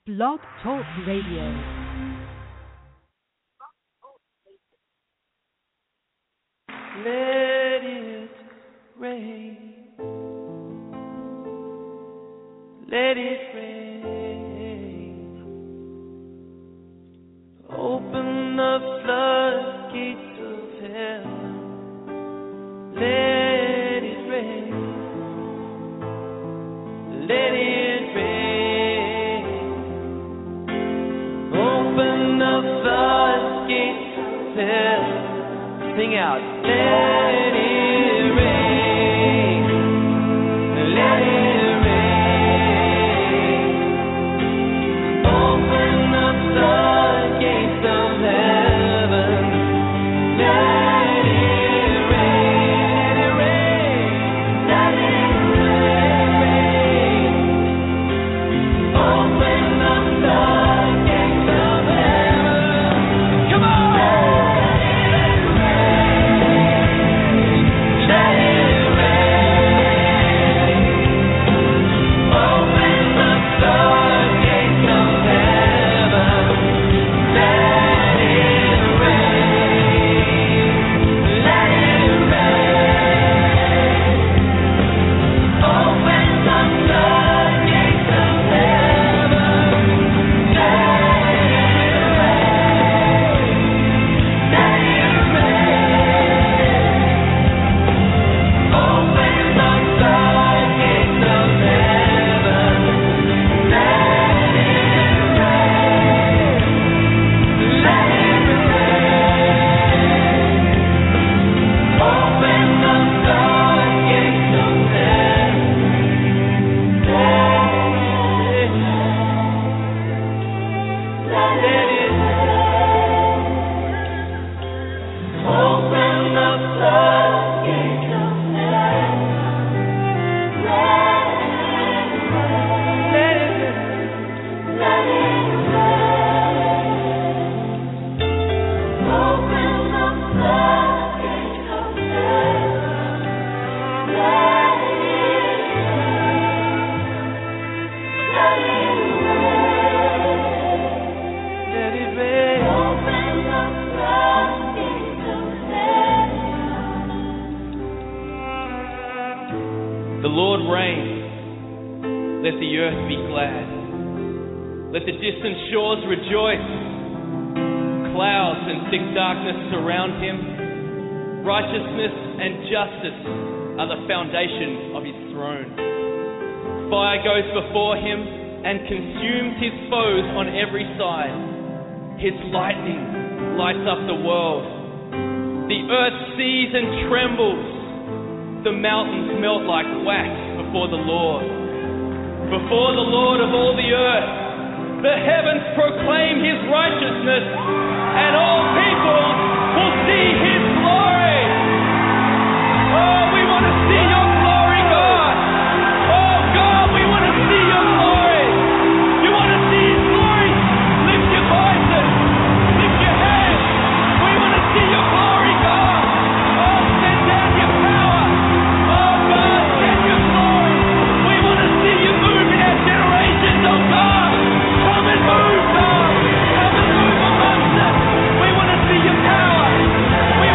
Blog Talk Radio. Let it rain. Let it rain. Open the floodgates of heaven. Let it rain. Let it rain. Open the floodgates of heaven. Sing out. Let it rain. Let it rain. Open the floodgates of heaven. Let it rain. Let it rain. Open the floodgates of heaven. Come on. Let it rain. Open the floodgates of heaven. Let it rain. Let it rain. Open the floodgates of heaven. Let it rain. Open the floodgates of heaven. Let it rain. Let it rain. Open the floodgates of heaven. Let it rain. Open the floodgates of heaven. Let it rain. Let it rain. Open the floodgates of heaven. Let it rain. Let it rain. Let it rain. Open the floodgates of heaven. The Lord reigns. Let the earth be glad. Let the distant shores rejoice. Clouds and thick darkness surround him. Righteousness and justice are the foundation of his throne. Fire goes before him and consumes his foes on every side. His lightning lights up the world. The earth sees and trembles. The mountains melt like wax before the Lord. Before the Lord of all the earth, the heavens proclaim his righteousness, and all people will see his glory. Oh, we want to see your glory, God. Oh, God, we want to see your glory. You want to see his glory? Lift your voices. Lift your hands. We want to see your glory, God. Oh, send down your power. Oh, God, send your glory. We want to see you move in our generations, oh, God. Come and move, God. Come and move amongst us. We want to see your power. We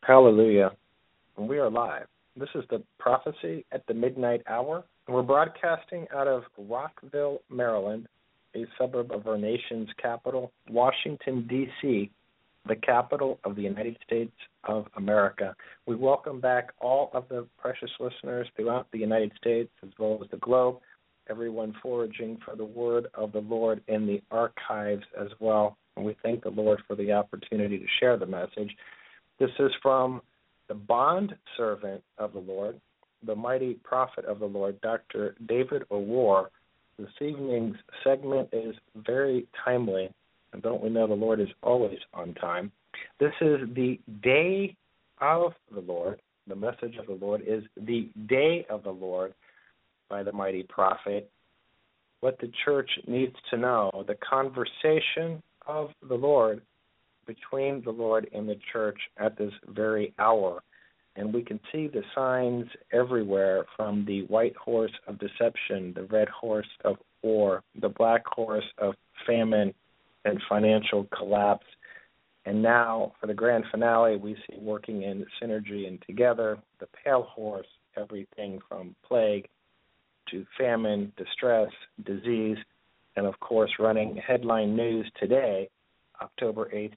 Hallelujah. And we are live. This is the prophecy at the midnight hour. And we're broadcasting out of Rockville, Maryland, a suburb of our nation's capital, Washington, D.C., the capital of the United States of America. We welcome back all of the precious listeners throughout the United States as well as the globe, everyone foraging for the word of the Lord in the archives as well. And we thank the Lord for the opportunity to share the message. This is from the bond servant of the Lord, the mighty prophet of the Lord, Dr. David O'Rourke. This evening's segment is very timely, and don't we know the Lord is always on time? This is the day of the Lord. The message of the Lord is the day of the Lord by the mighty prophet. What the church needs to know, the conversation of the Lord between the Lord and the church at this very hour. And we can see the signs everywhere from the white horse of deception, the red horse of war, the black horse of famine and financial collapse. And now, for the grand finale, we see working in synergy and together the pale horse, everything from plague to famine, distress, disease, and of course, running headline news today October 8th,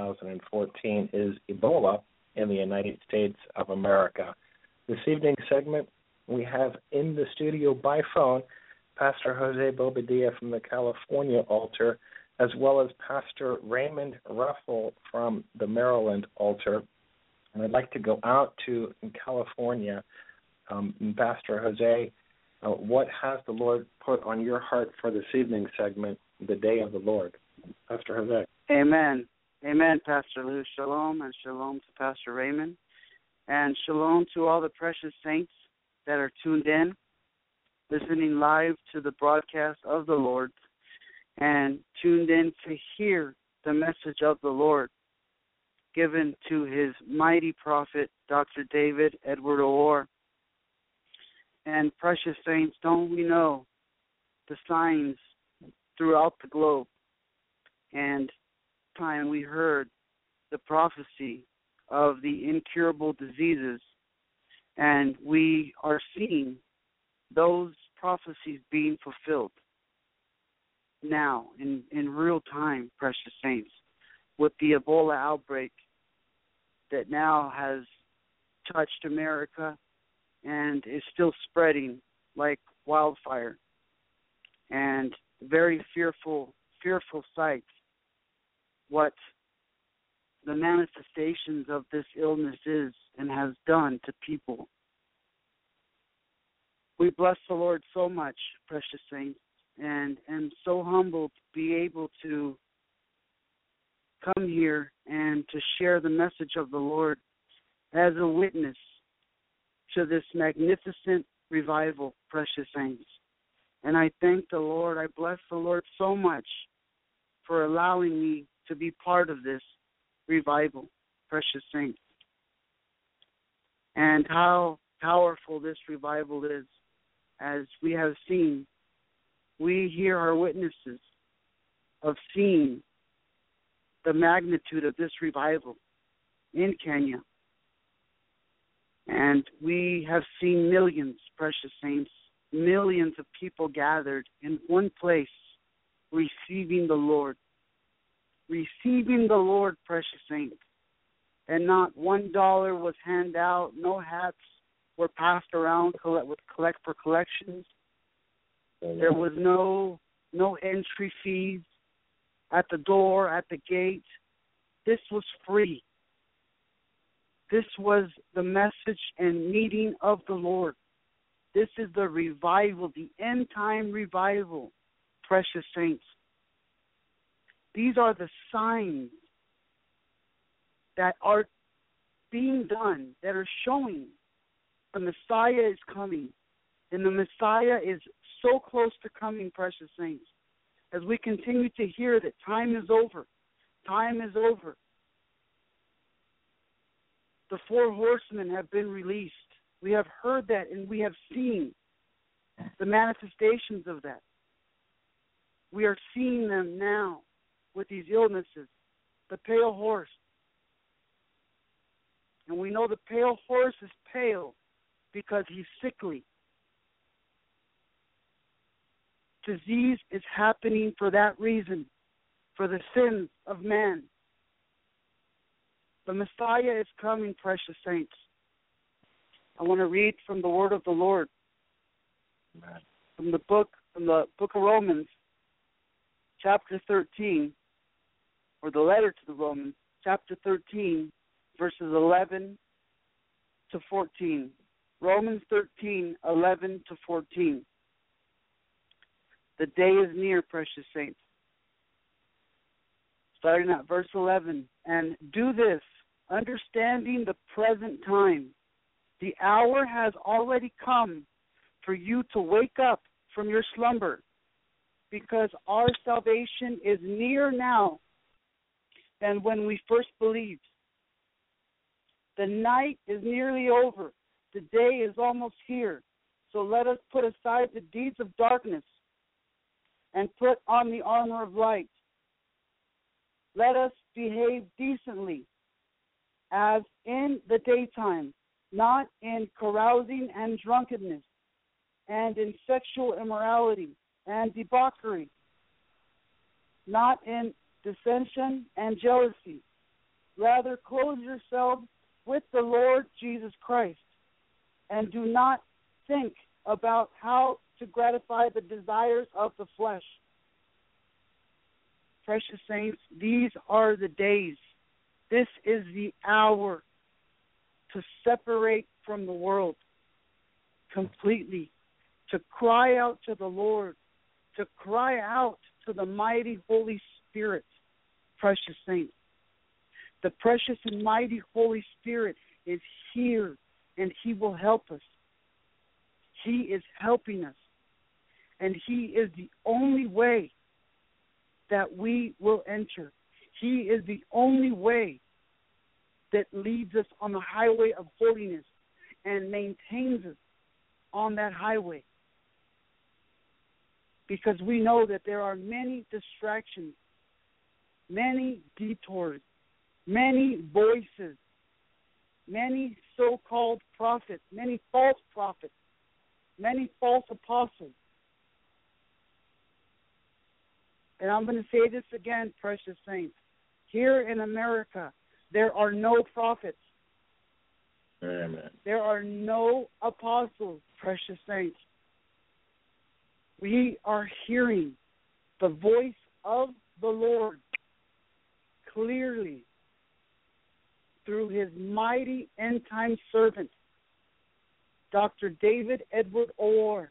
2014, is Ebola in the United States of America. This evening's segment, we have in the studio by phone Pastor Jose Bobadilla from the California altar, as well as Pastor Raymond Ruffle from the Maryland altar. And I'd like to go out to California. Um, Pastor Jose, uh, what has the Lord put on your heart for this evening segment, the day of the Lord? Pastor Jose. Amen. Amen, Pastor Lou. Shalom and shalom to Pastor Raymond. And shalom to all the precious saints that are tuned in, listening live to the broadcast of the Lord, and tuned in to hear the message of the Lord given to his mighty prophet, Dr. David Edward O'Rourke. And precious saints, don't we know the signs throughout the globe? And time we heard the prophecy of the incurable diseases, and we are seeing those prophecies being fulfilled now in, in real time, precious saints, with the Ebola outbreak that now has touched America and is still spreading like wildfire. And very fearful, fearful sights what the manifestations of this illness is and has done to people. We bless the Lord so much, precious saints, and am so humbled to be able to come here and to share the message of the Lord as a witness to this magnificent revival, precious saints. And I thank the Lord, I bless the Lord so much for allowing me to be part of this revival, precious saints. And how powerful this revival is, as we have seen. We hear our witnesses of seeing the magnitude of this revival in Kenya. And we have seen millions, precious saints, millions of people gathered in one place, receiving the Lord, receiving the Lord, precious saints. And not one dollar was handed out, no hats were passed around collect, with collect for collections. There was no no entry fees at the door, at the gate. This was free. This was the message and meeting of the Lord. This is the revival, the end time revival, precious saints. These are the signs that are being done, that are showing the Messiah is coming. And the Messiah is so close to coming, precious saints. As we continue to hear that time is over, time is over. The four horsemen have been released. We have heard that and we have seen the manifestations of that. We are seeing them now with these illnesses, the pale horse. And we know the pale horse is pale because he's sickly. Disease is happening for that reason, for the sins of man. The Messiah is coming, precious saints. I want to read from the word of the Lord. Amen. From the book from the book of Romans, chapter thirteen, or the letter to the Romans, chapter thirteen, verses eleven to fourteen. Romans 13, 11 to 14. The day is near, precious saints. Starting at verse 11. And do this, understanding the present time. The hour has already come for you to wake up from your slumber, because our salvation is nearer now than when we first believed. The night is nearly over the day is almost here. So let us put aside the deeds of darkness and put on the armor of light. Let us behave decently as in the daytime, not in carousing and drunkenness, and in sexual immorality and debauchery, not in dissension and jealousy. Rather, clothe yourselves with the Lord Jesus Christ and do not think about how to gratify the desires of the flesh. Precious saints, these are the days. This is the hour to separate from the world completely, to cry out to the Lord, to cry out to the mighty Holy Spirit, precious saints. The precious and mighty Holy Spirit is here and He will help us. He is helping us. And He is the only way that we will enter. He is the only way that leads us on the highway of holiness and maintains us on that highway. Because we know that there are many distractions, many detours, many voices, many so called prophets, many false prophets, many false apostles. And I'm going to say this again, precious saints. Here in America, there are no prophets. Amen. There are no apostles, precious saints. We are hearing the voice of the Lord clearly through his mighty end time servant, Dr. David Edward Orr.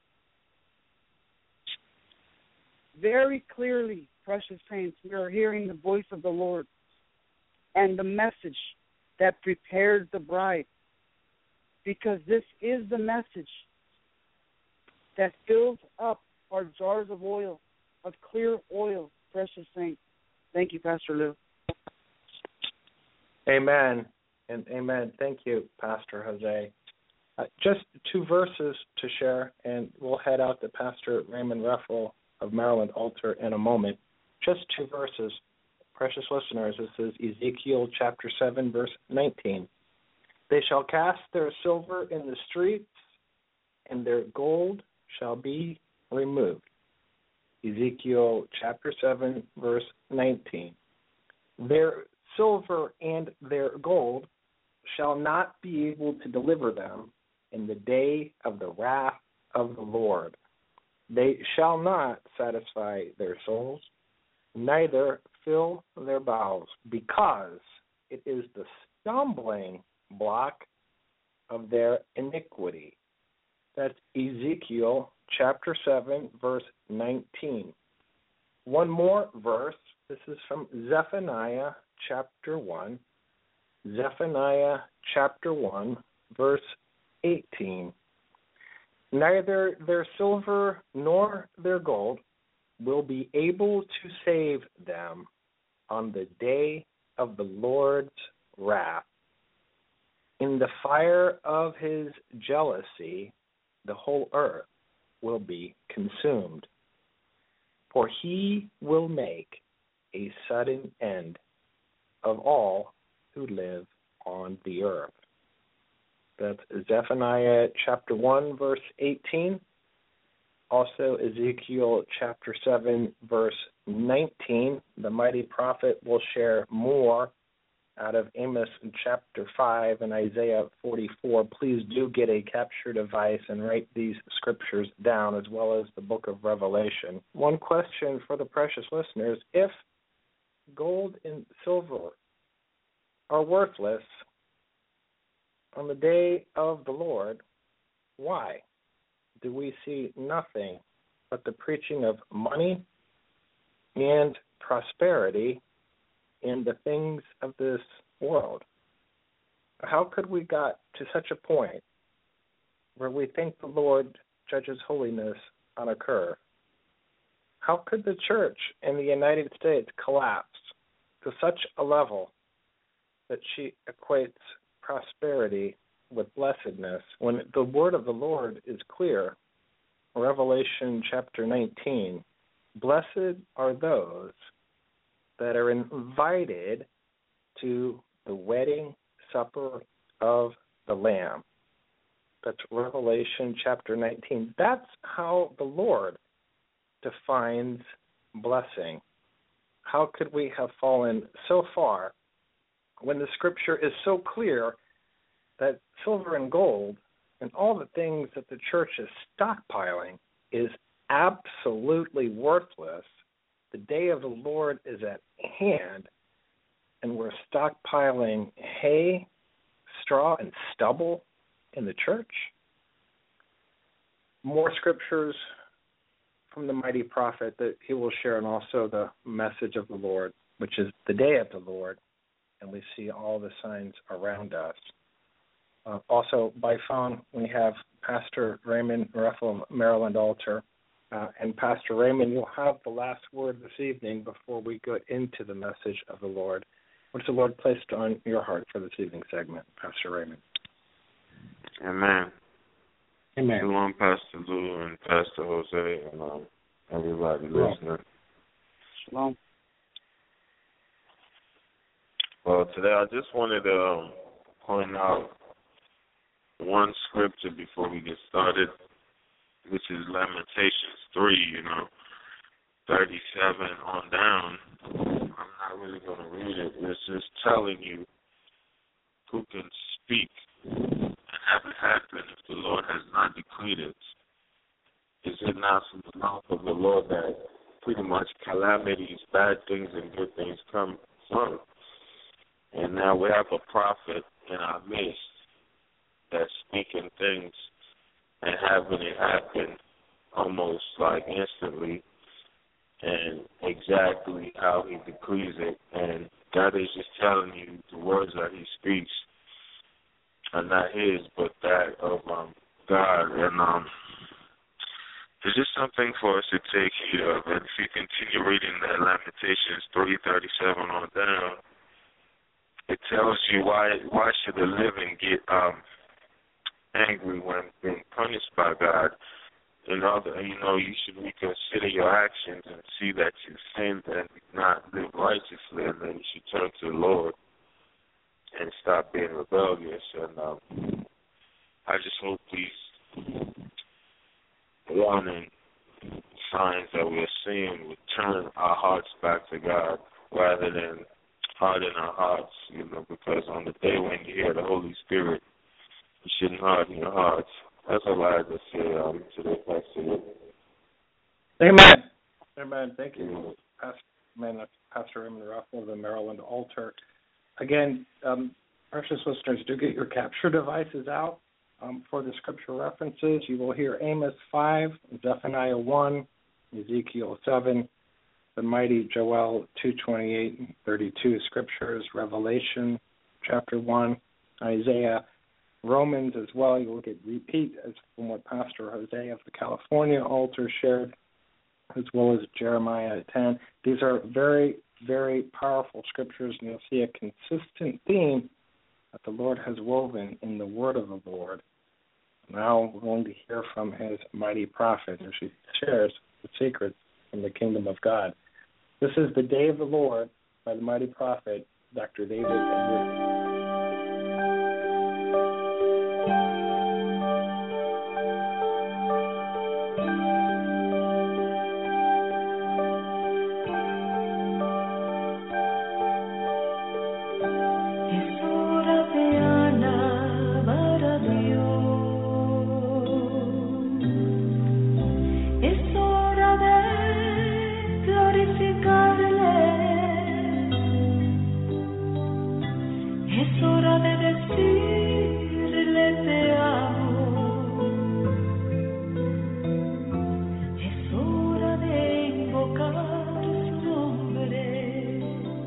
Very clearly, precious saints, we are hearing the voice of the Lord and the message that prepares the bride. Because this is the message that fills up our jars of oil, of clear oil, precious saints. Thank you, Pastor Lou. Amen and amen. Thank you, Pastor Jose. Uh, just two verses to share, and we'll head out to Pastor Raymond Ruffle of Maryland Altar in a moment. Just two verses, precious listeners. This is Ezekiel chapter 7, verse 19. They shall cast their silver in the streets, and their gold shall be removed. Ezekiel chapter 7, verse 19. Their silver and their gold shall not be able to deliver them in the day of the wrath of the Lord. They shall not satisfy their souls, neither fill their bowels, because it is the stumbling block of their iniquity. That's Ezekiel chapter 7, verse 19. One more verse. This is from Zephaniah chapter 1. Zephaniah chapter 1, verse 18. Neither their silver nor their gold will be able to save them on the day of the Lord's wrath. In the fire of his jealousy, the whole earth will be consumed. For he will make a sudden end of all who live upon the earth. That's Zephaniah chapter 1, verse 18. Also, Ezekiel chapter 7, verse 19. The mighty prophet will share more out of Amos chapter 5 and Isaiah 44. Please do get a capture device and write these scriptures down as well as the book of Revelation. One question for the precious listeners if gold and silver are worthless on the day of the Lord, why do we see nothing but the preaching of money and prosperity in the things of this world. How could we got to such a point where we think the Lord judges holiness on a curve? How could the church in the United States collapse to such a level that she equates prosperity with blessedness when the word of the Lord is clear? Revelation chapter 19 Blessed are those that are invited to the wedding supper of the Lamb. That's Revelation chapter 19. That's how the Lord defines blessing. How could we have fallen so far when the scripture is so clear that silver and gold and all the things that the church is stockpiling is absolutely worthless the day of the Lord is at hand, and we're stockpiling hay, straw, and stubble in the church. More scriptures from the mighty prophet that he will share, and also the message of the Lord, which is the day of the Lord, and we see all the signs around us. Uh, also, by phone, we have Pastor Raymond Ruffle, Maryland Altar. Uh, and Pastor Raymond, you'll have the last word this evening before we go into the message of the Lord. What's the Lord placed on your heart for this evening segment, Pastor Raymond? Amen. Amen. Shalom, Pastor Lou and Pastor Jose and um, everybody Shalom. listening. Shalom. Well, today I just wanted to um, point out one scripture before we get started, which is Lamentations 3, you know, 37 on down. I'm not really going to read it. It's just telling you who can speak and have it happen if the Lord has not decreed it. Is it not from the mouth of the Lord that pretty much calamities, bad things, and good things come from? And now we have a prophet in our midst that's speaking things and having it happen almost like instantly and exactly how he decrees it. And God is just telling you the words that he speaks are not his, but that of um, God. And um, it's just something for us to take heed of. And if you continue reading that Lamentations 337 on down, it tells you why why should the living get um angry when being punished by God. You know, you know, you should reconsider your actions and see that you sinned and not live righteously, and then you should turn to the Lord and stop being rebellious. And um, I just hope these warning signs that we're seeing would turn our hearts back to God rather than harden our hearts, you know, because on the day when you hear the Holy Spirit, you shouldn't harden your hearts. That's all I have to say um, today, Pastor. Amen. Amen. Thank you, Mhm. Pastor, Amen. Pastor Raymond Ruffle of the Maryland Altar. Again, um, precious listeners, do get your capture devices out um, for the scripture references. You will hear Amos 5, Zephaniah 1, Ezekiel 7, the mighty Joel 228 and 32 scriptures, Revelation chapter 1, Isaiah, Romans as well. You will get repeat as from what Pastor Jose of the California altar shared, as well as Jeremiah 10. These are very, very powerful scriptures, and you'll see a consistent theme that the Lord has woven in the word of the Lord. Now we're going to hear from his mighty prophet as he shares the secrets from the kingdom of God. This is the day of the Lord by the mighty prophet, Dr. David Edwards. Es hora de decirle te amo. Es hora de invocar su nombre.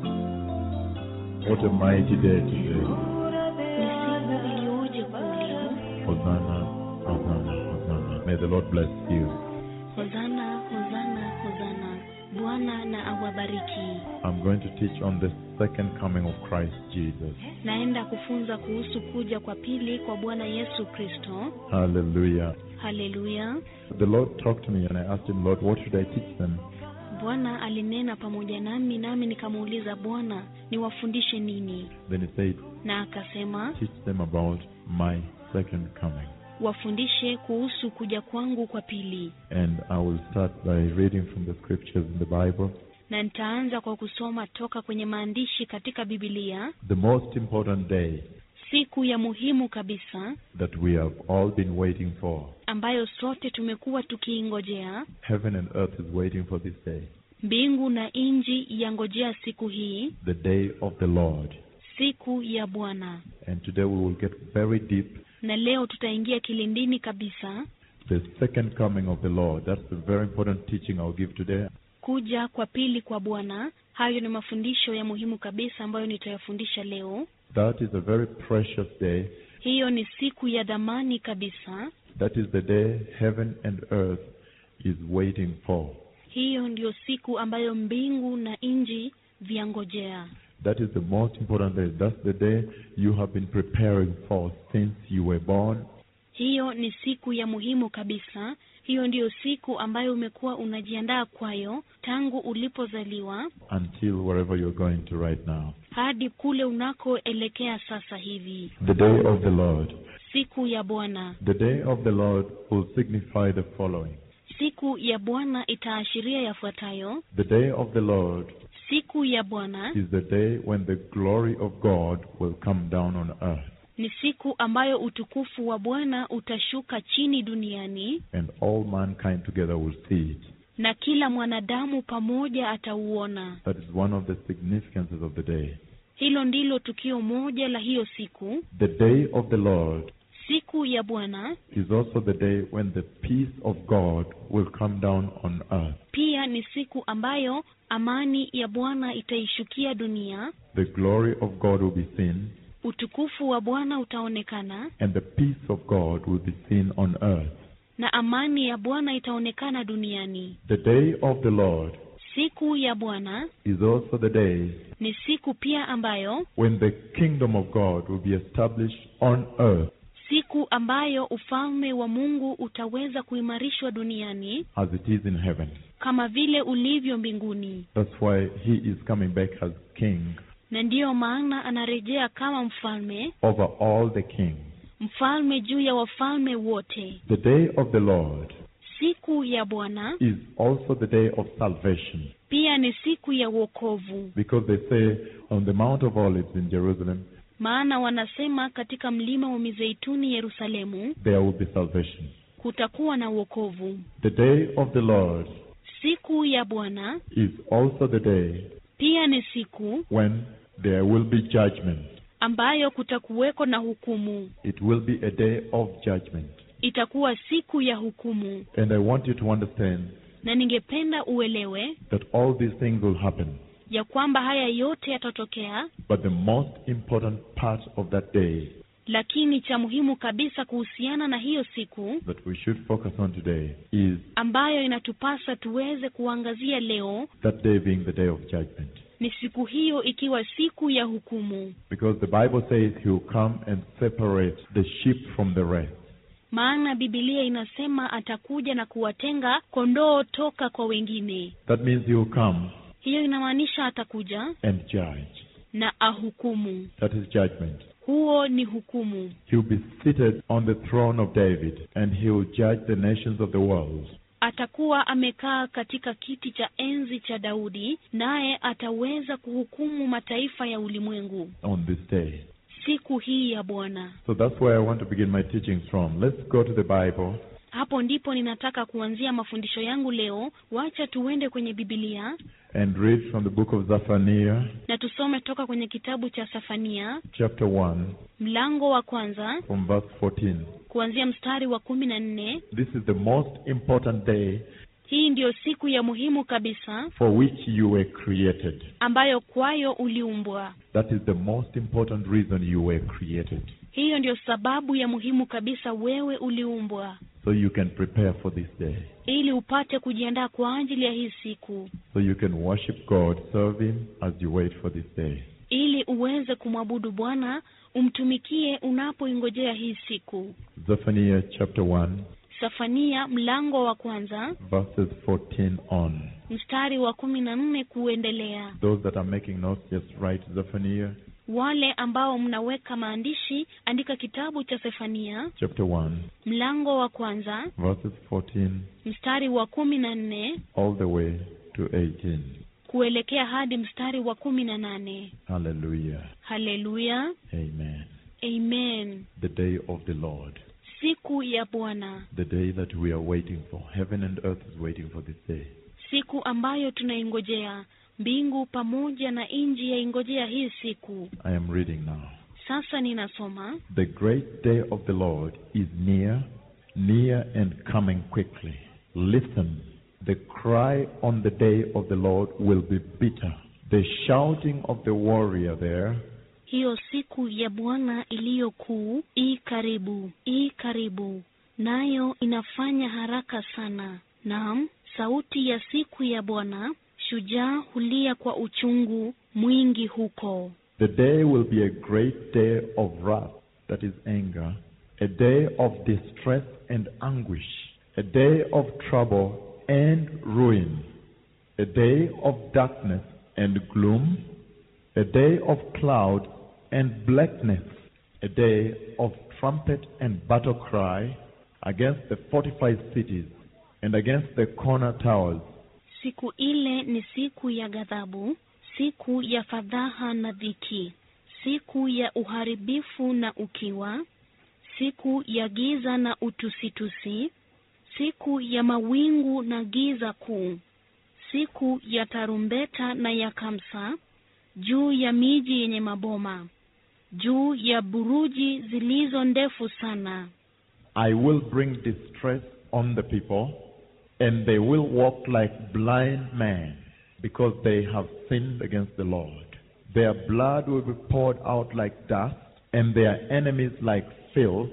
What a mighty day today. Hora de Ni siku iliyoje kuu leo. Hosanna, Hosanna, Hosanna. May the Lord bless you. Hozana, hozana, hozana. Bwana na awabariki. I'm going to teach on the second coming of Christ Jesus. Naenda kufunza kuhusu kuja kwa pili kwa Bwana Yesu Kristo. Hallelujah. Haleluya. The Lord talked to me and I asked him, Lord, what should I teach them? Bwana alinena pamoja nami, nami nikamuuliza Bwana, niwafundishe nini? Then he said, Na akasema, teach them about my second coming. wafundishe kuhusu kuja kwangu kwa pili. And I will start by reading from the scriptures in the Bible. Na nitaanza kwa kusoma toka kwenye maandishi katika Biblia, The most important day siku ya muhimu kabisa that we have all been waiting for. ambayo sote tumekuwa tukiingojea. Heaven and earth is waiting for this day. Mbingu na nchi yangojea siku hii, The day of the Lord. siku ya Bwana. And today we will get very deep. Na leo tutaingia kilindini kabisa, The second coming of the Lord. That's the very important teaching I'll give today. kuja kwa pili kwa Bwana. Hayo ni mafundisho ya muhimu kabisa ambayo nitayafundisha leo. That is a very precious day. Hiyo ni siku ya dhamani kabisa. That is the day heaven and earth is waiting for. Hiyo ndiyo siku ambayo mbingu na nchi vyangojea. That is the most important day. That's the day you have been preparing for since you were born Hiyo ni siku ya muhimu kabisa. Hiyo ndiyo siku ambayo umekuwa unajiandaa kwayo tangu ulipozaliwa until wherever you're going to right now. hadi kule unakoelekea sasa hivi, The day of the Lord. siku ya Bwana. The day of the Lord will signify the following. Siku ya Bwana itaashiria yafuatayo. The day of the Lord Siku ya Bwana is the day when the glory of God will come down on earth ni siku ambayo utukufu wa Bwana utashuka chini duniani and all mankind together will see it. na kila mwanadamu pamoja atauona. That is one of the significances of the day. Hilo ndilo tukio moja la hiyo siku. The day of the Lord Siku ya Bwana is also the day when the peace of God will come down on earth. pia ni siku ambayo amani ya Bwana itaishukia dunia, The glory of God will be seen utukufu wa Bwana utaonekana and the peace of God will be seen on earth. na amani ya Bwana itaonekana duniani. The day of the Lord Siku ya Bwana is also the day ni siku pia ambayo when the kingdom of God will be established on earth siku ambayo ufalme wa Mungu utaweza kuimarishwa duniani as it is in heaven. kama vile ulivyo mbinguni, That's why he is coming back as king na ndiyo maana anarejea kama mfalme, over all the kings. mfalme juu ya wafalme wote. The day of the Lord Siku ya Bwana is also the day of salvation pia ni siku ya wokovu, because they say on the Mount of Olives in Jerusalem maana wanasema katika mlima wa Mizeituni Yerusalemu there will be salvation. kutakuwa na wokovu. The day of the Lord Siku ya Bwana is also the day pia ni siku when there will be judgment. ambayo kutakuweko na hukumu. It will be a day of judgment. Itakuwa siku ya hukumu, And I want you to understand na ningependa uelewe that all these things will happen. ya kwamba haya yote yatatokea, But the most important part of that day lakini cha muhimu kabisa kuhusiana na hiyo siku that we should focus on today is ambayo inatupasa tuweze kuangazia leo that day being the day of judgment. ni siku hiyo ikiwa siku ya hukumu, Because the Bible says he will come and separate the sheep from the rest. maana Biblia inasema atakuja na kuwatenga kondoo toka kwa wengine. That means he will come Hiyo inamaanisha atakuja and judge. na ahukumu. That is judgment. Huo ni hukumu. He will be seated on the throne of David and he will judge the nations of the world. Atakuwa amekaa katika kiti cha enzi cha Daudi, naye ataweza kuhukumu mataifa ya ulimwengu on this day. siku hii ya Bwana. So that's where I want to begin my teachings from. Let's go to the Bible Hapo ndipo ninataka kuanzia mafundisho yangu leo. Wacha tuende kwenye Biblia and read from the book of Zephaniah, na tusome toka kwenye kitabu cha Safania chapter 1, mlango wa kwanza from verse 14. kuanzia mstari wa kumi na nne. This is the most important day Hii ndiyo siku ya muhimu kabisa for which you were created. ambayo kwayo uliumbwa. That is the most important reason you were created. Hiyo ndiyo sababu ya muhimu kabisa wewe uliumbwa, So you can prepare for this day. ili upate kujiandaa kwa ajili ya hii siku, So you can worship God, serve Him as you wait for this day. ili uweze kumwabudu Bwana, umtumikie unapoingojea hii siku. Zephaniah chapter 1, Safania mlango wa kwanza verses 14 on. mstari wa kumi na nne kuendelea. Those that are making notes, just write Zephaniah Wale ambao mnaweka maandishi, andika kitabu cha Sefania chapter 1, mlango wa kwanza verses 14 mstari wa kumi na nne all the way to 18. kuelekea hadi mstari wa kumi na nane. Hallelujah. Haleluya, Amen. amen. The day of the Lord. Siku ya Bwana, The day that we are waiting for. Heaven and earth is waiting for this day. siku ambayo tunaingojea. Mbingu pamoja na nchi yaingojea hii siku. I am reading now. Sasa ninasoma The great day of the Lord is near, near and coming quickly. Listen, the cry on the day of the Lord will be bitter. The shouting of the warrior there hiyo siku ya Bwana iliyo kuu i karibu, i karibu, nayo inafanya haraka sana. Naam, sauti ya siku ya Bwana, shujaa hulia kwa uchungu mwingi huko. The day will be a great day of wrath, that is anger, a day of distress and anguish, a day of trouble and ruin, a day of darkness and gloom, a day of cloud and blackness, a day of trumpet and battle cry against the fortified cities and against the corner towers. Siku ile ni siku ya ghadhabu, siku ya fadhaha na dhiki, siku ya uharibifu na ukiwa, siku ya giza na utusitusi, siku ya mawingu na giza kuu, siku ya tarumbeta na ya kamsa, juu ya miji yenye maboma, juu ya buruji zilizo ndefu sana. I will bring distress on the people, and they will walk like blind men, because they have sinned against the Lord. Their blood will be poured out like dust, and their enemies like filth.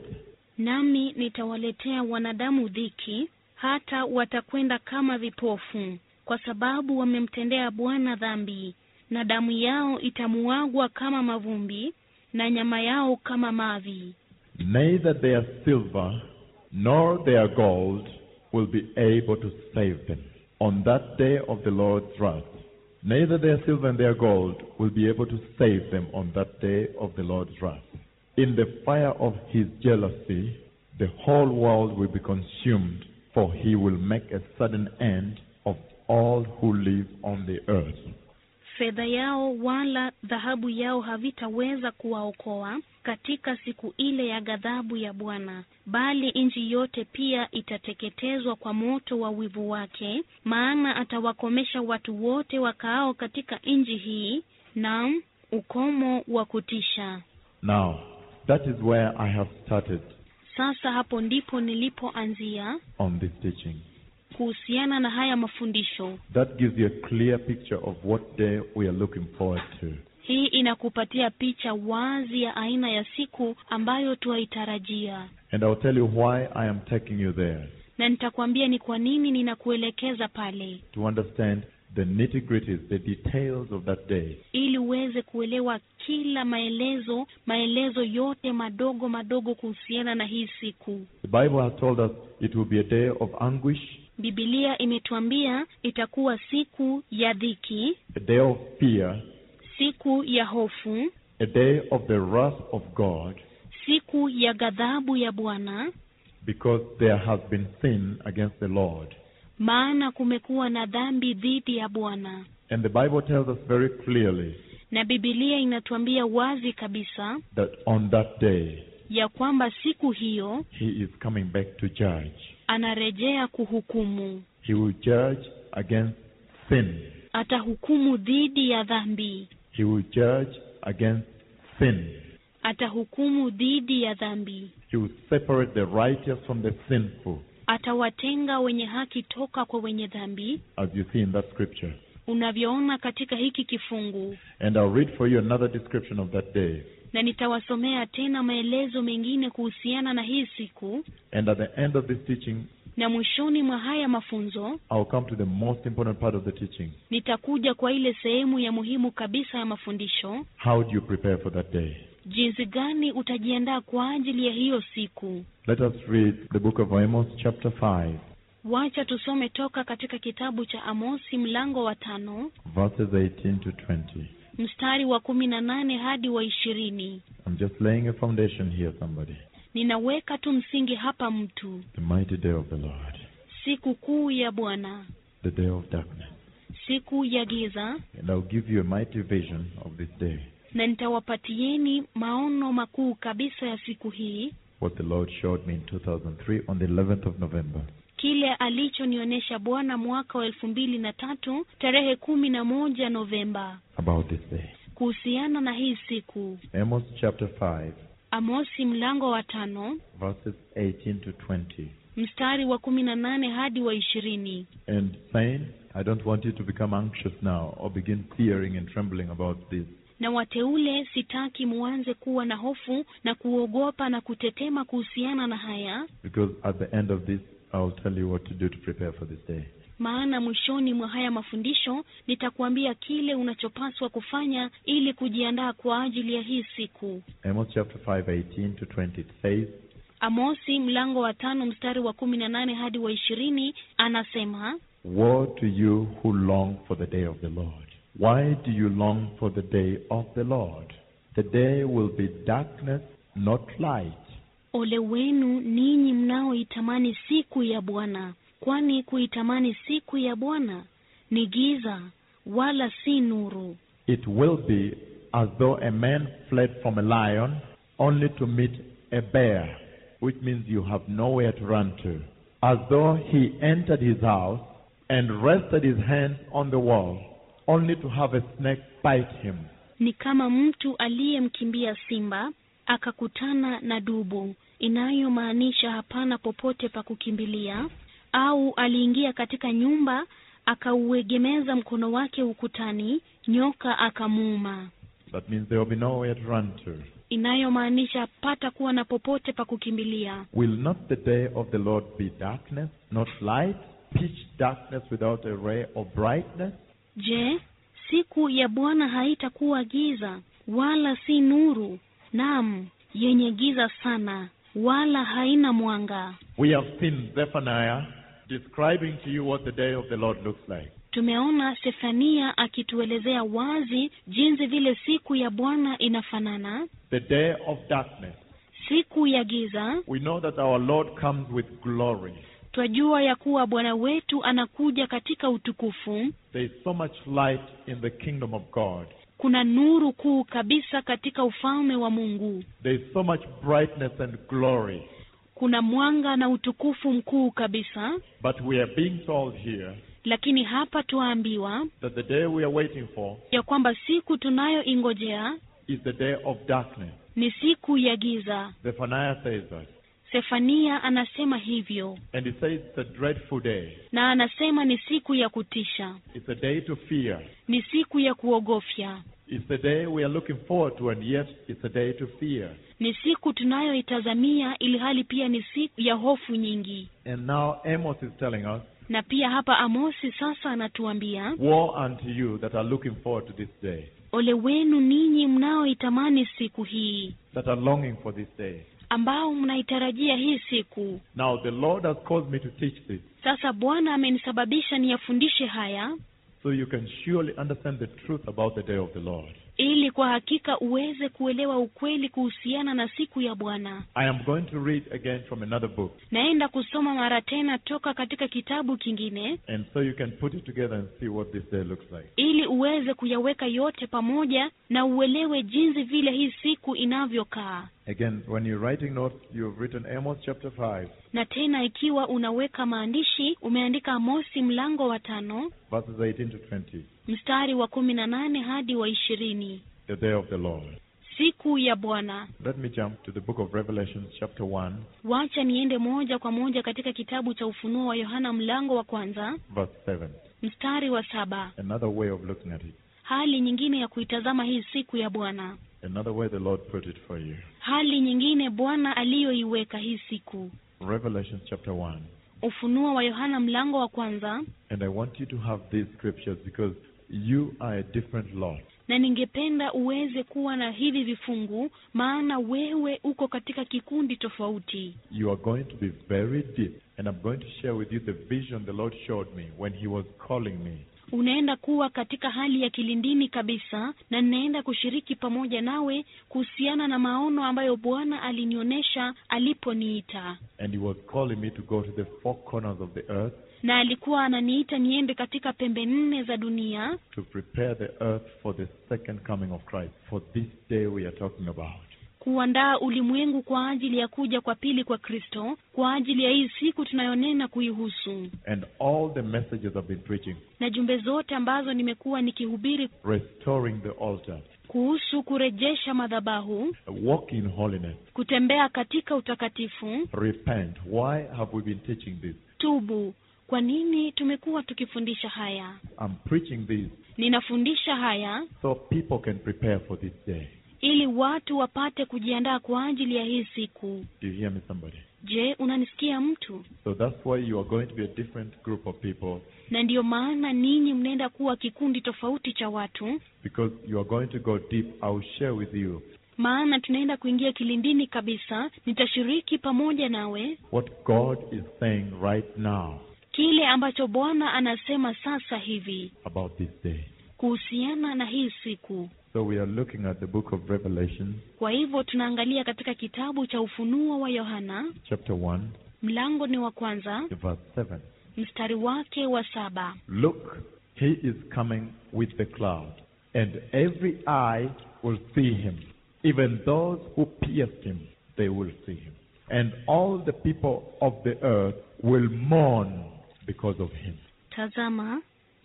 Nami nitawaletea wanadamu dhiki, hata watakwenda kama vipofu, kwa sababu wamemtendea Bwana dhambi, na damu yao itamuagwa kama mavumbi, na nyama yao kama mavi. Neither their silver nor their gold will be able to save them on that day of the Lord's wrath. Neither their silver and their gold will be able to save them on that day of the Lord's wrath. In the fire of his jealousy, the whole world will be consumed, for he will make a sudden end of all who live on the earth. Fedha yao wala dhahabu yao havitaweza kuwaokoa katika siku ile ya ghadhabu ya Bwana, bali nchi yote pia itateketezwa kwa moto wa wivu wake, maana atawakomesha watu wote wakaao katika nchi hii, naam, ukomo wa kutisha. Now, that is where I have started Sasa hapo ndipo nilipoanzia on this teaching. kuhusiana na haya mafundisho. That gives you a clear picture of what day we are looking forward to. Hii inakupatia picha wazi ya aina ya siku ambayo twaitarajia, And I'll tell you why I am taking you there na nitakwambia ni kwa nini ninakuelekeza pale, to understand the nitty gritties, the details of that day. ili uweze kuelewa kila maelezo, maelezo yote madogo madogo kuhusiana na hii siku. The Bible has told us it will be a day of anguish, Biblia imetuambia itakuwa siku ya dhiki, a day of fear, siku ya hofu, a day of the wrath of God, siku ya ghadhabu ya Bwana, because there has been sin against the Lord. maana kumekuwa na dhambi dhidi ya Bwana. And the Bible tells us very clearly Na Biblia inatuambia wazi kabisa that on that day ya kwamba siku hiyo he is coming back to judge. anarejea kuhukumu, He will judge against sin atahukumu dhidi ya dhambi He will judge against sin. atahukumu dhidi ya dhambi He will separate the righteous from the sinful, atawatenga wenye haki toka kwa wenye dhambi as you see in that scripture. unavyoona katika hiki kifungu And I'll read for you another description of that day. na nitawasomea tena maelezo mengine kuhusiana na hii siku And at the end of this teaching, na mwishoni mwa haya mafunzo I'll come to the most important part of the teaching. nitakuja kwa ile sehemu ya muhimu kabisa ya mafundisho How do you prepare for that day? jinsi gani utajiandaa kwa ajili ya hiyo siku Let us read the book of Amos, chapter 5, wacha tusome toka katika kitabu cha amosi mlango wa tano verses 18 to 20. mstari wa kumi na nane hadi wa ishirini I'm just laying a foundation here, somebody. ninaweka tu msingi hapa mtu The mighty day of the Lord, siku kuu ya bwana the day of darkness. siku ya giza And I'll give you a mighty vision of this day, na nitawapatieni maono makuu kabisa ya siku hii what the Lord showed me in 2003 on the 11th of November. kile alichonionyesha bwana mwaka wa elfu mbili na tatu tarehe kumi na moja novemba about this day. kuhusiana na hii siku Amos chapter 5, amosi mlango wa tano verses 18 to 20. mstari wa kumi na nane hadi wa ishirini And saying, I don't want you to become anxious now or begin fearing and trembling about this. na wateule sitaki muanze kuwa na hofu na kuogopa na kutetema kuhusiana na haya Because at the end of this, I'll tell you what to do to prepare for this day. maana mwishoni mwa haya mafundisho nitakuambia kile unachopaswa kufanya ili kujiandaa kwa ajili ya hii siku Amos chapter 5, 18 to 20. It says, amosi mlango wa tano mstari wa kumi na nane hadi wa ishirini anasema Woe to you who long for the day of the Lord. Why do you long for the day of the Lord? The day will be darkness, not light. ole wenu ninyi mnaoitamani siku ya bwana kwani kuitamani siku ya bwana ni giza wala si nuru It will be as though a man fled from a lion only to meet a bear, which means you have nowhere to run to. As though he entered his house and rested his hands on the wall, only to have a snake bite him. ni kama mtu aliyemkimbia simba akakutana na dubu inayomaanisha hapana popote pa kukimbilia au aliingia katika nyumba akauegemeza mkono wake ukutani nyoka akamuuma That means there will be nowhere to run to. inayomaanisha pata kuwa na popote pa kukimbilia Will not the day of the Lord be darkness, not light, pitch darkness without a ray of brightness? je siku ya bwana haitakuwa giza wala si nuru naam yenye giza sana wala haina mwanga We have seen Zephaniah describing to you what the day of the Lord looks like. tumeona sefania akituelezea wazi jinsi vile siku ya bwana inafanana The day of darkness. siku ya giza We know that our Lord comes with glory. twajua ya kuwa bwana wetu anakuja katika utukufu There is so much light in the kingdom of God. kuna nuru kuu kabisa katika ufalme wa mungu There is so much brightness and glory. kuna mwanga na utukufu mkuu kabisa But we are being told here lakini hapa twaambiwa that the day we are waiting for ya kwamba siku tunayoingojea is the day of darkness. ni siku ya giza Zephaniah says that. sefania anasema hivyo And he says it's a dreadful day. na anasema ni siku ya kutisha It's a day to fear. ni siku ya kuogofya It's the day we are looking forward to, and yet it's a day to fear. ni siku tunayoitazamia ili hali pia ni siku ya hofu nyingi And now Amos is telling us, na pia hapa amosi sasa anatuambia Woe unto you that are looking forward to this day, ole wenu ninyi mnaoitamani siku hii that are longing for this day. ambao mnaitarajia hii siku Now the Lord has caused me to teach this, sasa bwana amenisababisha niyafundishe haya so you can surely understand the truth about the day of the Lord. ili kwa hakika uweze kuelewa ukweli kuhusiana na siku ya bwana I am going to read again from another book, naenda kusoma mara tena toka katika kitabu kingine and so you can put it together and see what this day looks like. ili uweze kuyaweka yote pamoja na uelewe jinsi vile hii siku inavyokaa Again, when you're writing notes, you've written Amos chapter 5, na tena ikiwa unaweka maandishi umeandika amosi mlango wa tano verses 18 to 20. mstari wa kumi na nane hadi wa ishirini the day of the Lord. siku ya bwana Let me jump to the book of Revelation, chapter 1, wacha niende moja kwa moja katika kitabu cha ufunuo wa yohana mlango wa kwanza verse 7. mstari wa saba Another way of looking at it. hali nyingine ya kuitazama hii siku ya bwana Another way the Lord put it for you. hali nyingine bwana aliyoiweka hii siku Revelation, chapter 1. ufunuo wa yohana mlango wa kwanza And I want you to have these scriptures because you are a different lot. na ningependa uweze kuwa na hivi vifungu maana wewe uko katika kikundi tofauti You are going to be very deep. And I'm going to share with you the vision the Lord showed me when He was calling me. unaenda kuwa katika hali ya kilindini kabisa na ninaenda kushiriki pamoja nawe kuhusiana na maono ambayo bwana alinionyesha aliponiita And He was calling me to go to the four corners of the earth na alikuwa ananiita niende katika pembe nne za dunia to prepare the earth for the second coming of Christ, for this day we are talking about. kuandaa ulimwengu kwa ajili ya kuja kwa pili kwa kristo kwa ajili ya hii siku tunayonena kuihusu And all the messages I've been preaching, na jumbe zote ambazo nimekuwa nikihubiri restoring the altar, kuhusu kurejesha madhabahu walk in holiness, kutembea katika utakatifu repent. Why have we been teaching this? tubu kwa nini tumekuwa tukifundisha haya I'm preaching this ninafundisha haya so people can prepare for this day. ili watu wapate kujiandaa kwa ajili ya hii siku Do you hear me, somebody? je unanisikia mtu So that's why you are going to be a different group of people na ndiyo maana ninyi mnaenda kuwa kikundi tofauti cha watu because you are going to go deep. I will share with you maana tunaenda kuingia kilindini kabisa nitashiriki pamoja nawe what God is saying right now kile ambacho bwana anasema sasa hivi about this day. kuhusiana na hii siku So we are looking at the book of Revelation, kwa hivyo tunaangalia katika kitabu cha ufunuo wa yohana chapter 1, mlango ni wa kwanza verse 7. mstari wake wa saba Look, he is coming with the cloud, and every eye will see him. Even those who pierced him, they will see him. And all the people of the earth will mourn because of him. tazama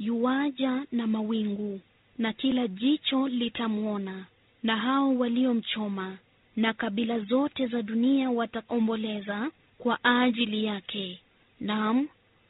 yuwaja na mawingu na kila jicho litamwona na hao waliomchoma na kabila zote za dunia wataomboleza kwa ajili yake naam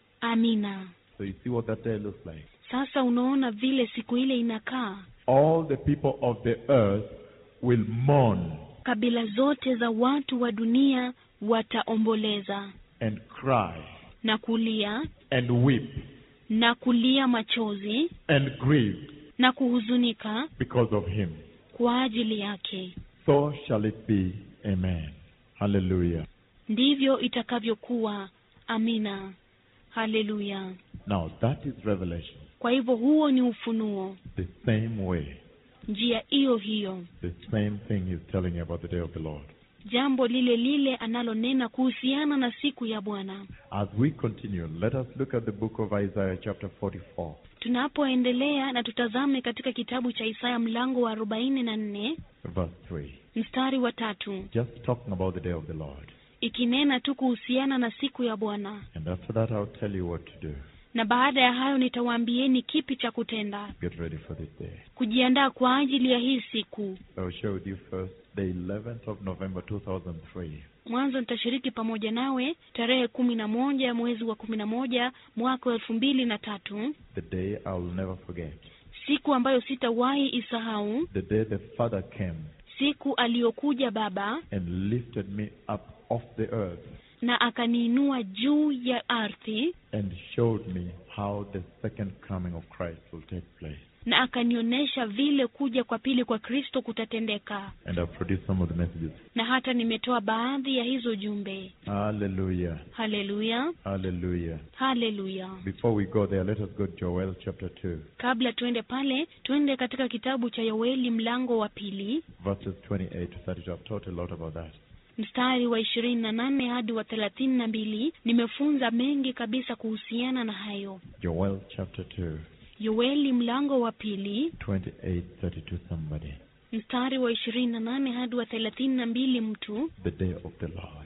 amina So you see what that day looks like. sasa unaona vile siku ile inakaa All the people of the earth will mourn kabila zote za watu wa dunia wataomboleza and cry na kulia and weep na kulia machozi and grieve na kuhuzunika because of him. kwa ajili yake So shall it be. Amen. Hallelujah. ndivyo itakavyokuwa amina haleluya Now that is revelation. kwa hivyo huo ni ufunuo The same way, njia hiyo hiyo the same thing he's telling you about the day of the Lord. jambo lile lile analonena kuhusiana na siku ya bwana As we continue, let us look at the book of Isaiah, chapter 44, tunapoendelea na tutazame katika kitabu cha isaya mlango wa arobaini na nne verse 3. mstari wa tatu Just talking about the day of the Lord. ikinena tu kuhusiana na siku ya bwana And after that, I'll tell you what to do. na baada ya hayo nitawaambieni kipi cha kutenda Get ready for this day. kujiandaa kwa ajili ya hii siku I will share with you first the 11th of November 2003. mwanzo nitashiriki pamoja nawe tarehe kumi na moja ya mwezi wa kumi na moja mwaka wa elfu mbili na tatu The day I will never forget. siku ambayo sitawahi isahau The day the Father came siku aliyokuja baba and lifted me up off the earth na akaniinua juu ya ardhi and showed me how the second coming of Christ will take place. na akanionyesha vile kuja kwa pili kwa kristo kutatendeka And I've produced some of the messages. na hata nimetoa baadhi ya hizo jumbe Hallelujah. haleluya Hallelujah. haleluya Before we go there, let us go to Joel chapter 2, kabla tuende pale tuende katika kitabu cha yoeli mlango wa pili verses 28 to 32. I've taught a lot about that. mstari wa ishirini na nane hadi wa thelathini na mbili nimefunza mengi kabisa kuhusiana na hayo Joel chapter 2, yoeli mlango wa pili 28, 32, somebody. mstari wa ishirini na nane hadi wa thelathini na mbili mtu The day of the Lord.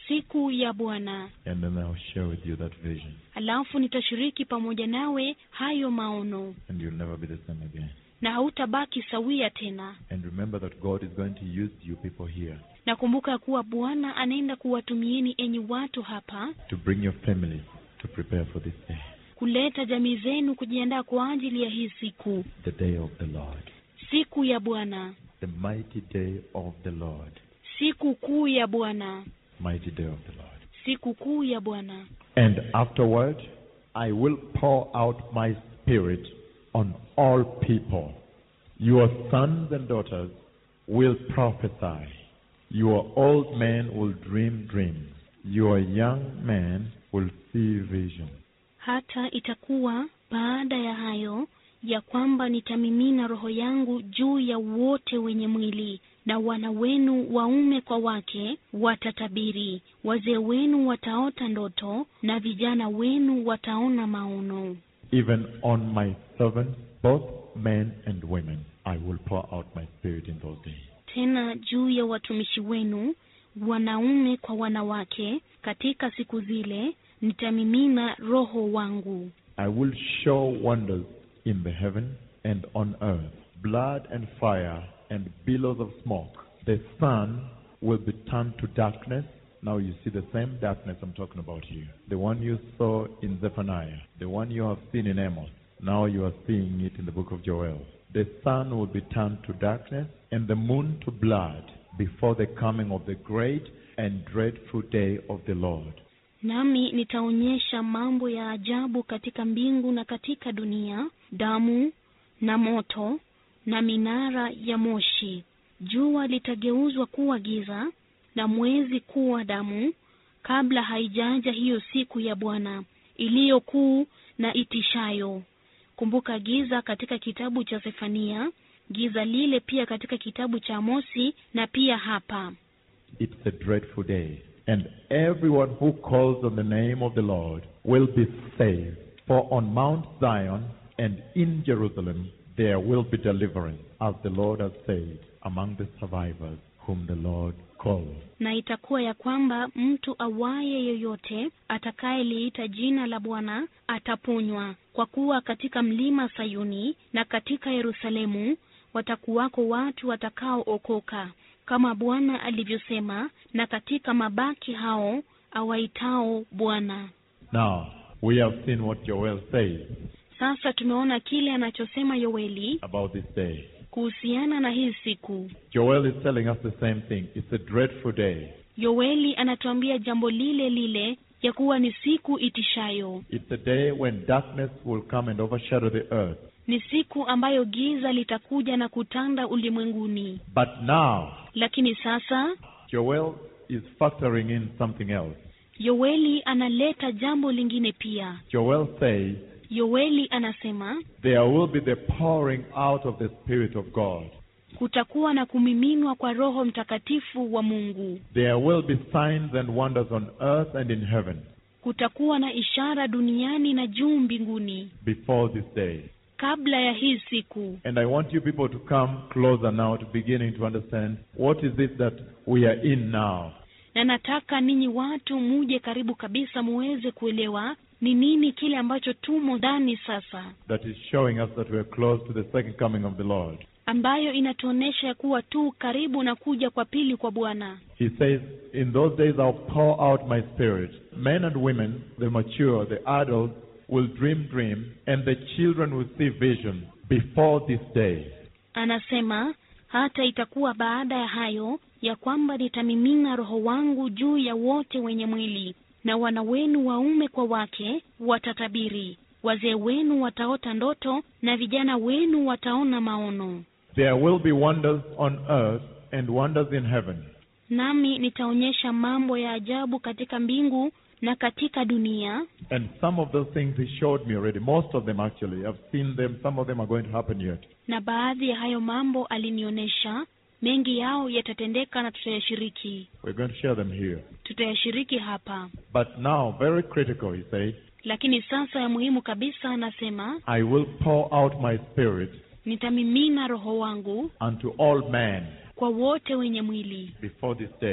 siku ya bwana and then I'll share with you that vision, alafu nitashiriki pamoja nawe hayo maono and you'll never be the same again. na hautabaki sawia tena And remember that God is going to use you people here na kumbuka ya kuwa bwana anaenda kuwatumieni enyi watu hapa to bring your families to prepare for this day, kuleta jamii zenu kujiandaa kwa ajili ya hii siku the day of the Lord, siku ya bwana the mighty day of the Lord, siku kuu ya bwana mighty day of the Lord. siku kuu ya bwana And afterward, I will pour out my spirit on all people. Your sons and daughters will prophesy. Your old men will dream dreams. Your young men will see visions. hata itakuwa baada ya hayo ya kwamba nitamimina roho yangu juu ya wote wenye mwili na wana wenu waume kwa wake watatabiri wazee wenu wataota ndoto na vijana wenu wataona maono Even on my servants, both men and women, I will pour out my spirit in those days. tena juu ya watumishi wenu wanaume kwa wanawake katika siku zile nitamimina roho wangu I will show wonders in the heaven and on earth, blood and fire and billows of smoke. The sun will be turned to darkness. Now you see the same darkness I'm talking about here. The one you saw in Zephaniah, the one you have seen in Amos. Now you are seeing it in the book of Joel. The sun will be turned to darkness and the moon to blood before the coming of the great and dreadful day of the Lord. nami nitaonyesha mambo ya ajabu katika mbingu na katika dunia damu na moto na minara ya moshi jua litageuzwa kuwa giza na mwezi kuwa damu kabla haijaja hiyo siku ya bwana iliyo kuu na itishayo kumbuka giza katika kitabu cha sefania giza lile pia katika kitabu cha amosi na pia hapa It's a dreadful day. And everyone who calls on the name of the Lord will be saved. For on Mount Zion and in Jerusalem there will be deliverance, as the Lord has said, among the survivors whom the Lord calls. na itakuwa ya kwamba mtu awaye yoyote atakayeliita jina la bwana ataponywa kwa kuwa katika mlima sayuni na katika yerusalemu watakuwako watu watakaookoka kama bwana alivyosema na katika mabaki hao awaitao bwana Now, we have seen what Joel says sasa tumeona kile anachosema yoeli about this day. kuhusiana na hii siku Joel is telling us the same thing. It's a dreadful day. yoeli anatuambia jambo lile lile ya kuwa ni siku itishayo It's a day when darkness will come and overshadow the earth. ni siku ambayo giza litakuja na kutanda ulimwenguni But now, lakini sasa Joel is factoring in something else. yoeli analeta jambo lingine pia Joel says, yoeli anasema There will be the pouring out of the Spirit of God. kutakuwa na kumiminwa kwa roho mtakatifu wa mungu There will be signs and wonders on earth and in heaven kutakuwa na ishara duniani na juu mbinguni before this day. kabla ya hii siku And I want you people to come closer now to beginning to understand what is it that we are in now. na nataka ninyi watu muje karibu kabisa muweze kuelewa ni nini kile ambacho tumo ndani sasa That is showing us that we are close to the second coming of the Lord. ambayo inatuonyesha ya kuwa tu karibu na kuja kwa pili kwa bwana He says, In those days I'll pour out my spirit. Men and women, the mature, the adults, will dream dreams, and the children will see visions before this day. anasema hata itakuwa baada ya hayo ya kwamba nitamimina roho wangu juu ya wote wenye mwili na wana wenu waume kwa wake watatabiri wazee wenu wataota ndoto na vijana wenu wataona maono There will be wonders on earth and wonders in heaven. nami nitaonyesha mambo ya ajabu katika mbingu na katika dunia And some of those things he showed me already. Most of them actually. I've seen them. Some of them are going to happen yet. na baadhi ya hayo mambo alinionyesha mengi yao yatatendeka na tutayashiriki We're going to share them here. tutayashiriki hapa But now, very critical, he said, lakini sasa ya muhimu kabisa anasema I will pour out my spirit nitamimina roho wangu unto all men kwa wote wenye mwili before this day.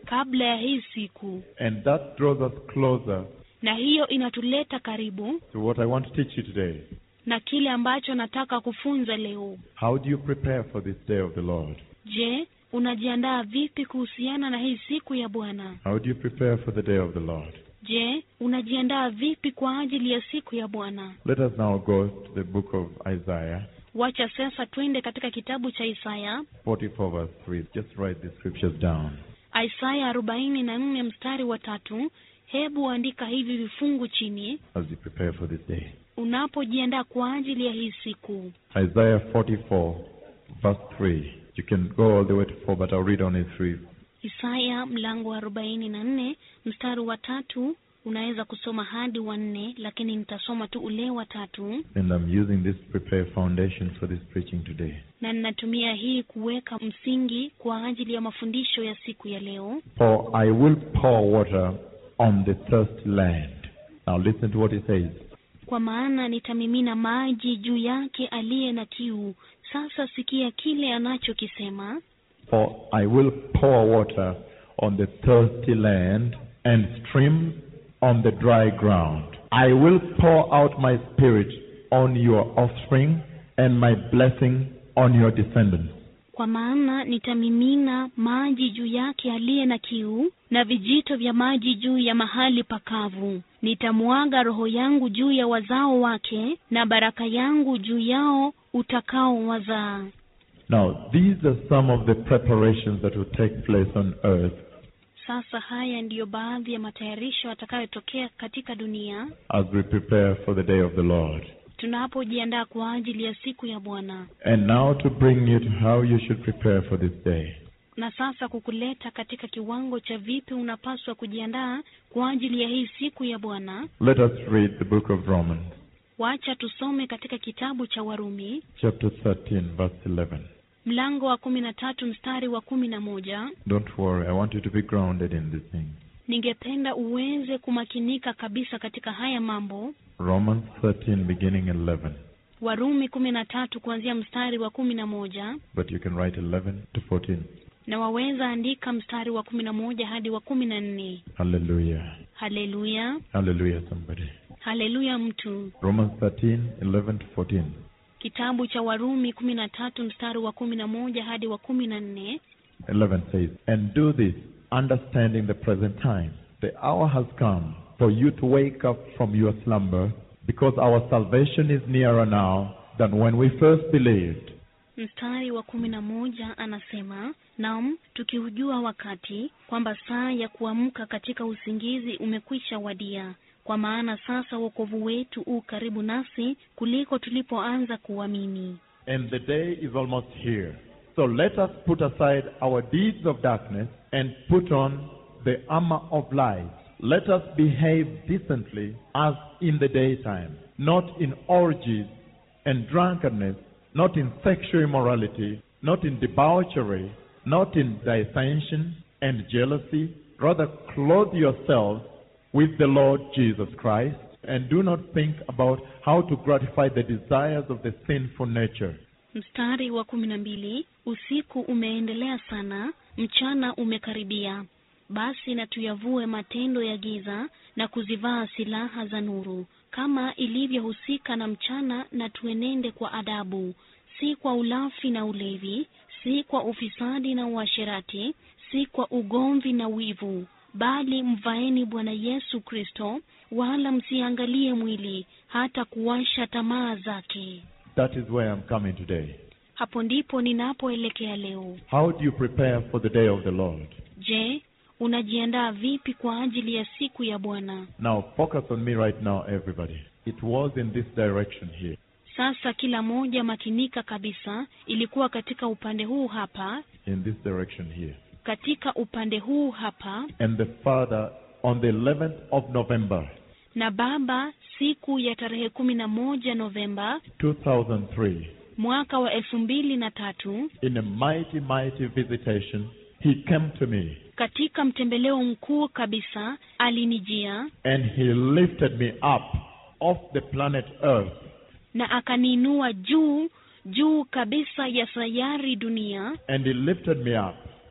kabla ya hii siku And that draws us closer na hiyo inatuleta karibu to what I want to teach you today. na kile ambacho nataka kufunza leo How do you prepare for this day of the Lord? je unajiandaa vipi kuhusiana na hii siku ya bwana How do you prepare for the day of the Lord? je unajiandaa vipi kwa ajili ya siku ya bwana Let us now go to the book of Isaiah wacha sasa twende katika kitabu cha isaya 44 verse 3. Just write the scriptures down. isaya arobaini na nne mstari wa tatu hebu andika hivi vifungu chini as you prepare for this day. unapojiandaa kwa ajili ya hii siku Isaiah 44, verse 3. You can go all the way to 4, but I'll read only 3. isaya mlango wa arobaini na nne mstari wa tatu unaweza kusoma hadi wa nne lakini nitasoma tu ule wa tatu And I'm using this to prepare foundation for this preaching today. na ninatumia hii kuweka msingi kwa ajili ya mafundisho ya siku ya leo For I will pour water on the thirsty land. Now listen to what it says. kwa maana nitamimina maji juu yake aliye na kiu sasa sikia kile anachokisema For I will pour water on the thirsty land and streams on the dry ground. I will pour out my spirit on your offspring and my blessing on your descendants. kwa maana nitamimina maji juu yake aliye na kiu na vijito vya maji juu ya mahali pakavu nitamwaga roho yangu juu ya wazao wake na baraka yangu juu yao utakao wazaa Now, these are some of the preparations that will take place on earth sasa haya ndiyo baadhi ya matayarisho yatakayotokea katika dunia as we prepare for the day of the Lord. tunapojiandaa kwa ajili ya siku ya bwana And now to bring you to how you should prepare for this day. na sasa kukuleta katika kiwango cha vipi unapaswa kujiandaa kwa ajili ya hii siku ya bwana Let us read the book of Romans, wacha tusome katika kitabu cha warumi chapter 13, verse 11. mlango wa kumi na tatu mstari wa kumi na moja Don't worry, I want you to be grounded in this thing. ningependa uweze kumakinika kabisa katika haya mambo Romans 13, beginning at 11. warumi kumi na tatu kuanzia mstari wa kumi na moja But you can write 11 to 14. na waweza andika mstari wa kumi na moja hadi wa kumi na nne Hallelujah. haleluya Hallelujah, somebody. haleluya mtu Romans 13, 11 to 14. kitabu cha warumi kumi na tatu mstari wa kumi na moja hadi wa kumi na nne 11 says, And do this, understanding the present time. The hour has come for you to wake up from your slumber, because our salvation is nearer now than when we first believed. mstari wa kumi na moja anasema nam tukiujua wakati kwamba saa ya kuamka katika usingizi umekwisha wadia kwa maana sasa wokovu wetu u karibu nasi kuliko tulipoanza kuamini And the day is almost here. So let us put aside our deeds of darkness and put on the armor of light. Let us behave decently as in the daytime, not in orgies and drunkenness, not in sexual immorality, not in debauchery, not in dissension and jealousy. Rather, clothe yourselves with the Lord Jesus Christ and do not think about how to gratify the desires of the sinful nature. mstari wa kumi na mbili usiku umeendelea sana mchana umekaribia basi na tuyavue matendo ya giza na kuzivaa silaha za nuru kama ilivyohusika na mchana na tuenende kwa adabu si kwa ulafi na ulevi si kwa ufisadi na uasherati si kwa ugomvi na wivu bali mvaeni bwana yesu kristo wala msiangalie mwili hata kuwasha tamaa zake That is where I'm coming today. hapo ndipo ninapoelekea leo How do you prepare for the day of the Lord? je unajiandaa vipi kwa ajili ya siku ya bwana Now, focus on me right now, everybody. It was in this direction here. sasa kila moja makinika kabisa ilikuwa katika upande huu hapa In this direction here. katika upande huu hapa And the Father, on the 11th of November, na baba siku ya tarehe kumi na moja novemba 2003, mwaka wa elfu mbili na tatu in a mighty, mighty visitation, He came to me katika mtembeleo mkuu kabisa alinijia and He lifted me up off the planet Earth na akaniinua juu juu kabisa ya sayari dunia and He lifted me up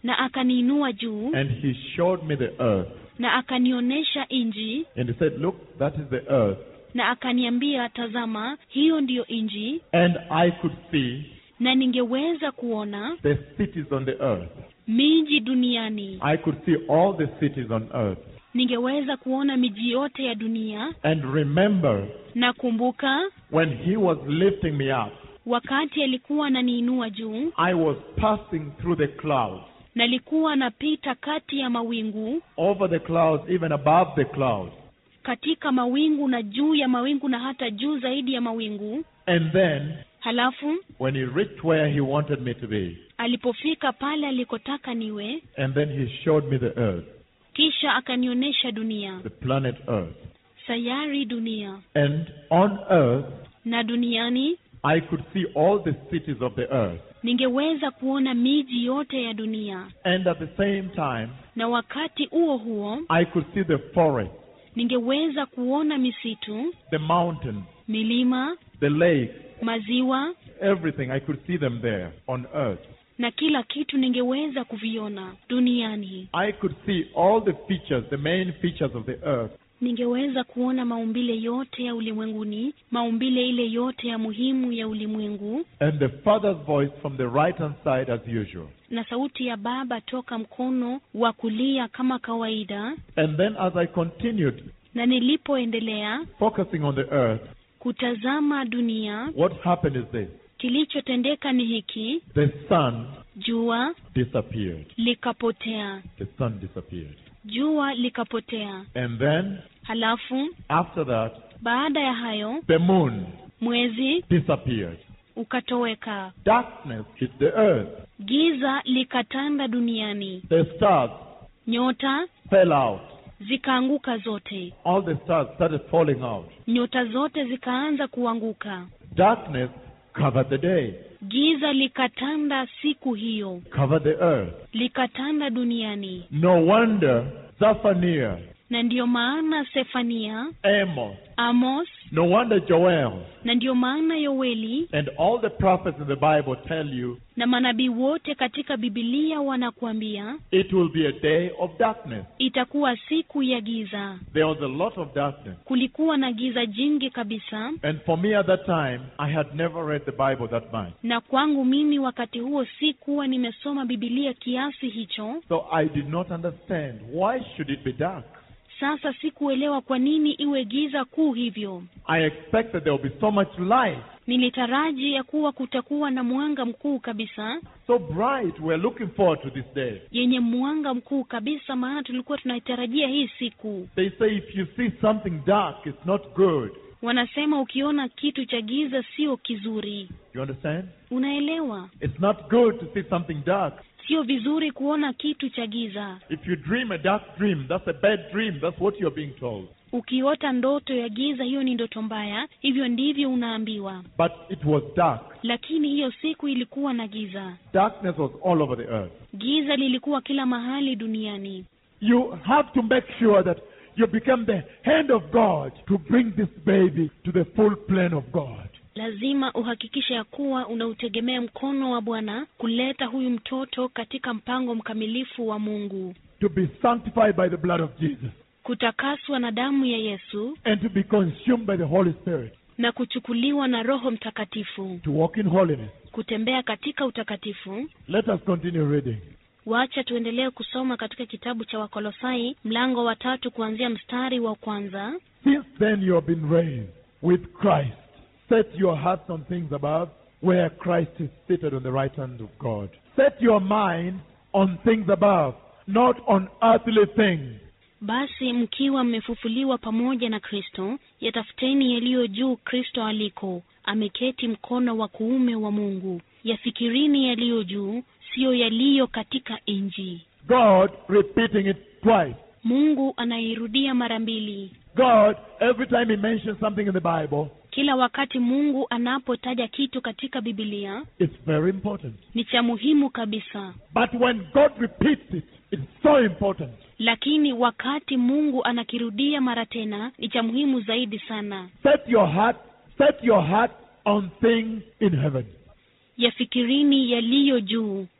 na akaniinua juu and he showed me the earth. na akanionyesha nji And he said, Look, that is the earth. na akaniambia tazama hiyo ndiyo nji And I could see na ningeweza kuona the cities on the earth. miji duniani I could see all the cities on earth. ningeweza kuona miji yote ya dunia And remember, na kumbuka when he was lifting me up, wakati alikuwa ananiinua juu I was passing through the clouds, nalikuwa napita kati ya mawingu over the clouds, even above the clouds. katika mawingu na juu ya mawingu na hata juu zaidi ya mawingu And then, halafu when he reached where he wanted me to be, alipofika pale alikotaka niwe and then he showed me the earth, kisha akanionyesha dunia the planet earth. sayari dunia And on earth, na duniani I could see all the cities of the earth. ningeweza kuona miji yote ya dunia And at the same time, na wakati huo huo I could see the forest, ningeweza kuona misitu the mountains, milima the lake, maziwa everything. I could see them there on earth. na kila kitu ningeweza kuviona duniani I could see all the features, the main features of the earth. ningeweza kuona maumbile yote ya ulimwenguni maumbile ile yote ya muhimu ya ulimwengu And the Father's voice from the right hand side as usual. na sauti ya baba toka mkono wa kulia kama kawaida And then as I continued na nilipoendelea focusing on the earth, kutazama dunia what happened is this. kilichotendeka ni hiki The sun jua disappeared. likapotea The sun disappeared. jua likapotea And then halafu after that, baada ya hayo the moon mwezi disappeared. ukatoweka Darkness hit the earth. giza likatanda duniani The stars nyota fell out. zikaanguka zote All the stars started falling out. nyota zote zikaanza kuanguka Darkness covered the day, giza likatanda siku hiyo covered the earth. likatanda duniani No wonder Zephaniah, na ndiyo maana sefania Amos, amos no wonder Joel, na ndiyo maana yoeli and all the prophets in the Bible tell you na manabii wote katika bibilia wanakuambia it will be a day of darkness. itakuwa siku ya giza There was a lot of darkness. kulikuwa na giza jingi kabisa And for me at that time, I had never read the Bible that much. na kwangu mimi wakati huo sikuwa nimesoma bibilia kiasi hicho So I did not understand why should it be dark? sasa sikuelewa kwa nini iwe giza kuu hivyo I expected there would be so much light, nilitaraji ya kuwa kutakuwa na mwanga mkuu kabisa so bright. We're looking forward to this day. yenye mwanga mkuu kabisa maana tulikuwa tunaitarajia hii siku They say if you see something dark, it's not good. wanasema ukiona kitu cha giza sio kizuri You understand? unaelewa It's not good to see something dark. sio vizuri kuona kitu cha giza If you dream a dark dream, that's a bad dream. That's what you're being told. ukiota ndoto ya giza hiyo ni ndoto mbaya hivyo ndivyo unaambiwa But it was dark. lakini hiyo siku ilikuwa na giza Darkness was all over the earth. giza lilikuwa kila mahali duniani You have to make sure that you become the hand of God to bring this baby to the full plan of God. lazima uhakikishe ya kuwa unautegemea mkono wa bwana kuleta huyu mtoto katika mpango mkamilifu wa mungu To be sanctified by the blood of Jesus kutakaswa na damu ya yesu and to be consumed by the Holy Spirit. na kuchukuliwa na roho mtakatifu To walk in holiness. kutembea katika utakatifu Let us continue reading. wacha tuendelee kusoma katika kitabu cha wakolosai mlango wa tatu kuanzia mstari wa kwanza Since then you have been raised with Christ. Set your hearts on things above, where Christ is seated on the right hand of God. Set your mind on things above, not on earthly things. basi mkiwa mmefufuliwa pamoja na kristo yatafuteni yaliyo juu kristo aliko ameketi mkono wa kuume wa mungu yafikirini yaliyo juu siyo yaliyo katika nji God repeating it twice. mungu anairudia mara mbili God, every time He mentions something in the Bible, kila wakati mungu anapotaja kitu katika bibilia it's very important. ni cha muhimu kabisa But when God repeats it, it's so important. lakini wakati mungu anakirudia mara tena ni cha muhimu zaidi sana Set your heart, set your heart on things in heaven. yafikirini yaliyo juu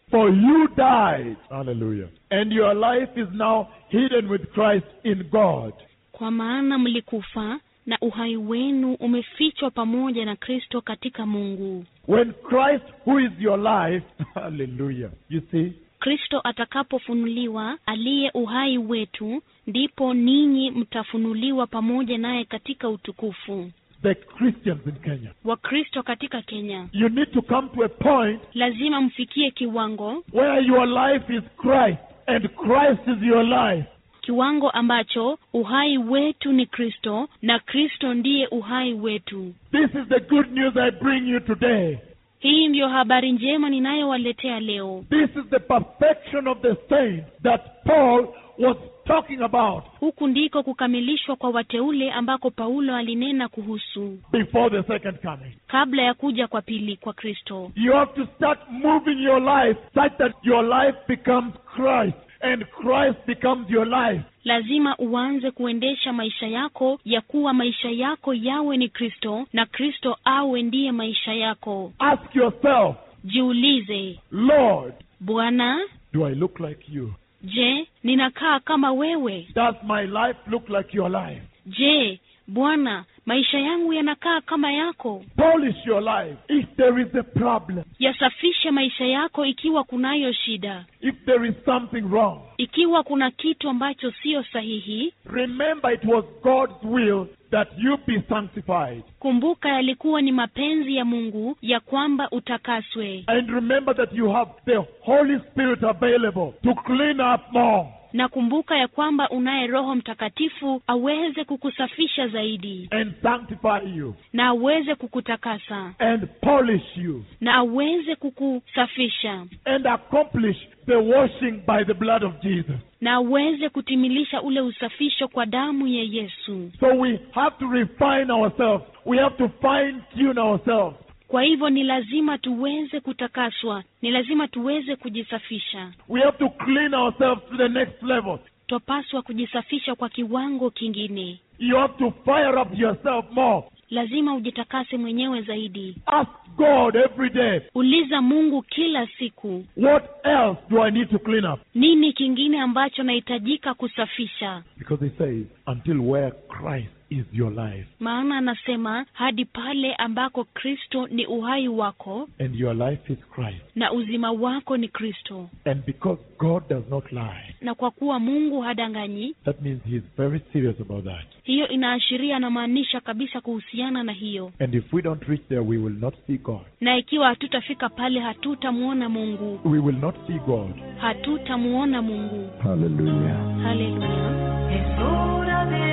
For you died. Hallelujah. And your life is now hidden with Christ in God. kwa maana mlikufa na uhai wenu umefichwa pamoja na kristo katika mungu When Christ, who is your life, hallelujah, you see, kristo atakapofunuliwa aliye uhai wetu ndipo ninyi mtafunuliwa pamoja naye katika utukufu the Christians in Kenya, wakristo katika kenya you need to come to a point lazima mfikie kiwango where your life is Christ and Christ is your life. kiwango ambacho uhai wetu ni kristo na kristo ndiye uhai wetu This is the good news I bring you today. hii ndiyo habari njema ninayowaletea leo This is the perfection of the saints that Paul was talking about huku ndiko kukamilishwa kwa wateule ambako paulo alinena kuhusu before the second coming. kabla ya kuja kwa pili kwa kristo You have to start moving your life such that your life becomes Christ and Christ becomes your life. lazima uanze kuendesha maisha yako ya kuwa maisha yako yawe ni kristo na kristo awe ndiye maisha yako Ask yourself, jiulize Lord, bwana do I look like you? je ninakaa kama wewe Does my life look like your life? je bwana maisha yangu yanakaa kama yako Polish your life if there is a problem, yasafishe maisha yako ikiwa kunayo shida if there is something wrong. ikiwa kuna kitu ambacho siyo sahihi Remember, it was God's will that you be sanctified. kumbuka yalikuwa ni mapenzi ya mungu ya kwamba utakaswe And remember that you have the Holy Spirit available to clean up more na kumbuka ya kwamba unaye roho mtakatifu aweze kukusafisha zaidi and sanctify you na aweze kukutakasa and polish you na aweze kukusafisha and accomplish the washing by the blood of Jesus. na aweze kutimilisha ule usafisho kwa damu ya yesu So we have to refine ourselves. We have to fine tune ourselves. kwa hivyo ni lazima tuweze kutakaswa ni lazima tuweze kujisafisha We have to clean ourselves to the next level. twapaswa kujisafisha kwa kiwango kingine You have to fire up yourself more. lazima ujitakase mwenyewe zaidi Ask God every day, uliza mungu kila siku what else do I need to clean up? nini kingine ambacho nahitajika kusafisha Because He says, until where Christ is your life maana anasema hadi pale ambako kristo ni uhai wako and your life is Christ. na uzima wako ni kristo And because God does not lie, na kwa kuwa mungu hadanganyi that means He's very serious about that. hiyo inaashiria anamaanisha kabisa kuhusiana na hiyo And if we don't reach there, we will not see God. na ikiwa hatutafika pale hatutamwona mungu We will not see God. hatutamwona mungu Hallelujah. haleluya Es hora de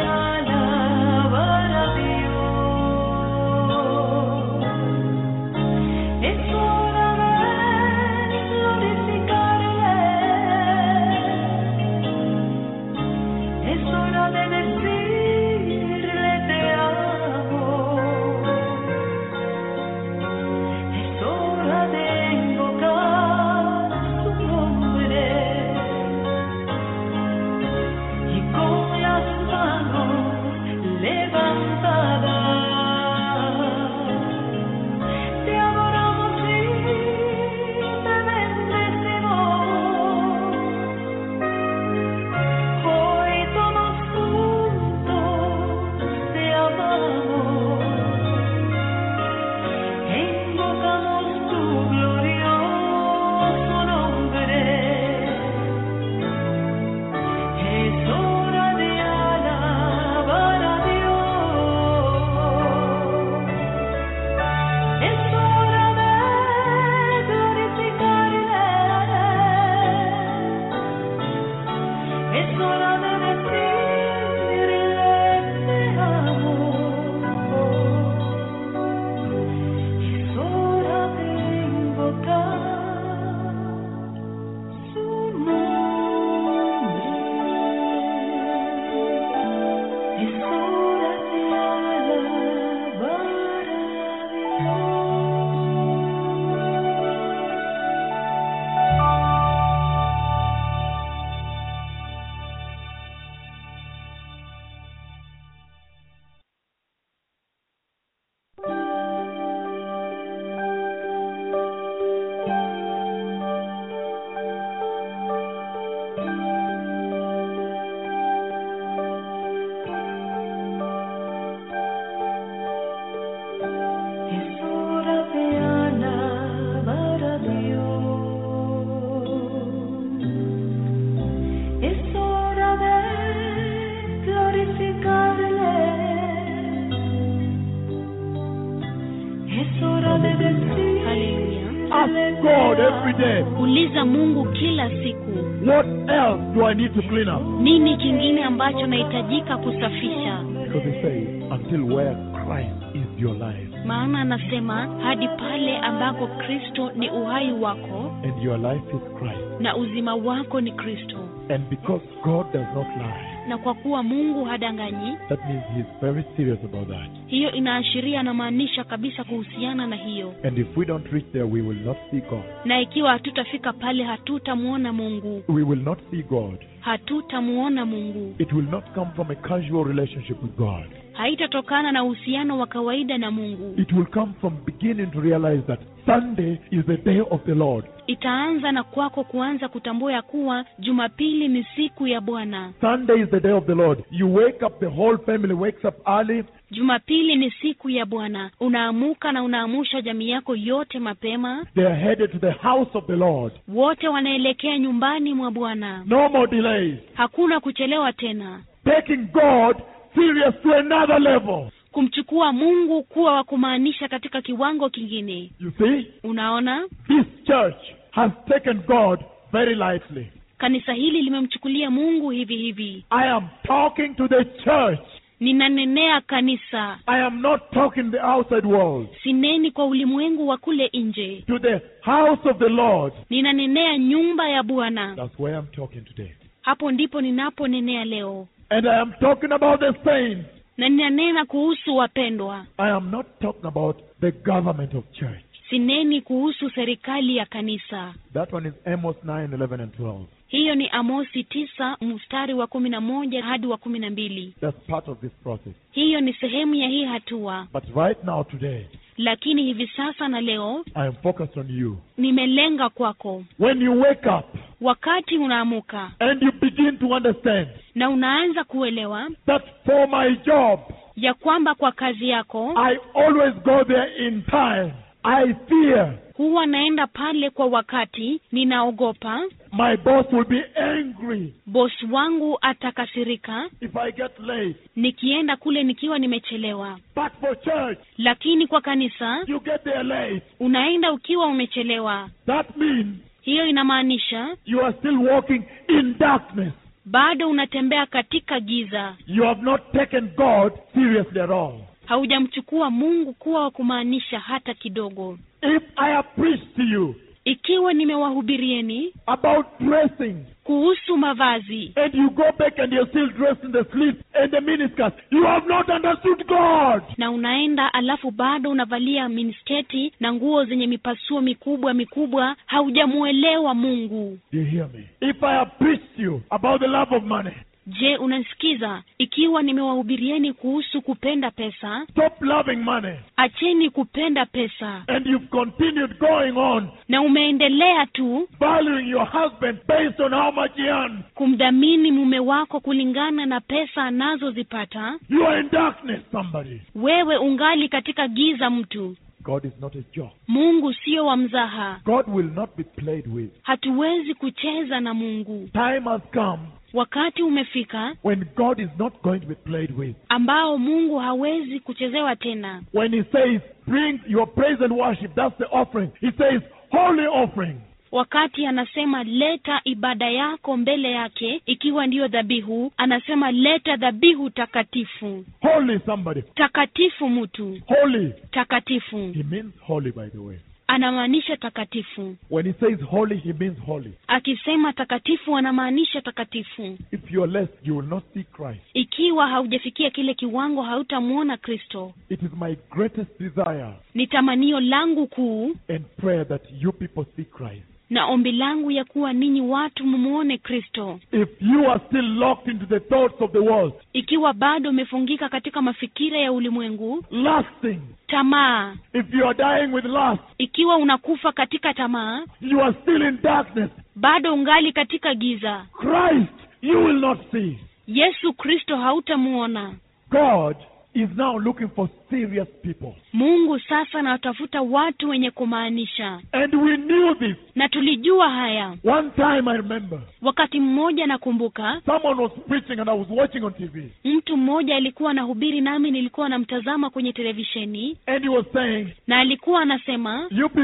alabar a Dios. Es hora de glorificarle. Es hora de decirle te amo. Es hora de invocar su nombre y con las manos levantadas te adoramos y te bendecimos. Hoy todos juntos te amamos, invocamos tu glorioso nombre. Es hora de alabar a Dios. Es hora de glorificarle. Es hora de decirle te amo. Es hora de invocar su nombre. Es hora de alabar a every day, uliza mungu kila siku what else do I need to clean up? nini kingine ambacho nahitajika kusafisha Because he says, until where Christ is your life, maana anasema hadi pale ambako kristo ni uhai wako and your life is Christ. na uzima wako ni kristo And because God does not lie, na kwa kuwa mungu hadanganyi that means He's very serious about that. hiyo inaashiria anamaanisha kabisa kuhusiana na hiyo And if we don't reach there, we will not see God. na ikiwa hatutafika pale hatutamwona mungu We will not see God. hatutamwona mungu It will not come from a casual relationship with God. haitatokana na uhusiano wa kawaida na mungu It will come from beginning to realize that Sunday is the day of the Lord. itaanza na kwako kuanza kutambua ya kuwa jumapili ni siku ya bwana Sunday is the day of the Lord. You wake up, the whole family wakes up early. jumapili ni siku ya bwana unaamuka na unaamusha jamii yako yote mapema They are headed to the house of the Lord. wote wanaelekea nyumbani mwa bwana No more delays. hakuna kuchelewa tena Taking God serious to another level. kumchukua mungu kuwa wa kumaanisha katika kiwango kingine You see, unaona this church has taken God very lightly. kanisa hili limemchukulia mungu hivi hivi I am talking to the church. ninanenea kanisa I am not talking the outside world. sineni kwa ulimwengu wa kule nje To the house of the Lord. ninanenea nyumba ya bwana That's where I'm talking today. hapo ndipo ninaponenea leo And I am talking about the saints. na ninanena kuhusu wapendwa I am not talking about the government of church. sineni kuhusu serikali ya kanisa That one is Amos 9, 11, and 12. hiyo ni amosi tisa mstari wa kumi na moja hadi wa kumi na mbili That's part of this process. hiyo ni sehemu ya hii hatua But right now, today, lakini hivi sasa na leo I am focused on you. nimelenga kwako When you wake up wakati unaamuka and you begin to understand na unaanza kuelewa that for my job, ya kwamba kwa kazi yako I always go there in time. I fear huwa naenda pale kwa wakati ninaogopa my boss will be angry bosi wangu atakasirika if I get late. nikienda kule nikiwa nimechelewa But for church, lakini kwa kanisa you get there late. unaenda ukiwa umechelewa That means hiyo inamaanisha you are still walking in darkness. bado unatembea katika giza You have not taken God seriously at all. haujamchukua mungu kuwa wa kumaanisha hata kidogo If I have preached to you ikiwa nimewahubirieni about dressing, kuhusu mavazi and you go back and you're still dressed in the sleeves and the miniskirt, you have not understood God. na unaenda alafu bado unavalia minisketi na nguo zenye mipasuo mikubwa mikubwa haujamuelewa mungu Do you hear me? If I have preached to you about the love of money, je unanisikiza ikiwa nimewahubirieni kuhusu kupenda pesa stop loving money, acheni kupenda pesa and you've continued going on na umeendelea tu valuing your husband based on how much he earns, kumdhamini mume wako kulingana na pesa anazozipata you are in darkness, somebody. wewe ungali katika giza mtu God is not a joke. mungu sio wa mzaha God will not be played with. hatuwezi kucheza na mungu Time has come wakati umefika when God is not going to be played with. ambao mungu hawezi kuchezewa tena When He says, Bring your praise and worship, that's the offering. He says, Holy offering. wakati anasema leta ibada yako mbele yake ikiwa ndiyo dhabihu anasema leta dhabihu takatifu Holy somebody. takatifu mtu Holy. takatifu He means holy, by the way. anamaanisha takatifu When He says holy, He means holy. akisema takatifu anamaanisha takatifu If you are less, you will not see Christ. ikiwa haujafikia kile kiwango hautamwona kristo It is my greatest desire ni tamanio langu kuu and prayer that you people see Christ. na ombi langu ya kuwa ninyi watu mumwone kristo If you are still locked into the thoughts of the world, ikiwa bado umefungika katika mafikira ya ulimwengu lasting, tamaa if you are dying with lust, ikiwa unakufa katika tamaa you are still in darkness, bado ungali katika giza Christ you will not see. yesu kristo hautamuona God is now looking for serious people. mungu sasa anawatafuta watu wenye kumaanisha And we knew this. na tulijua haya One time I remember wakati mmoja nakumbuka someone was preaching and I was watching on TV. mtu mmoja alikuwa anahubiri nami nilikuwa namtazama kwenye televisheni And he was saying, na alikuwa anasema You people,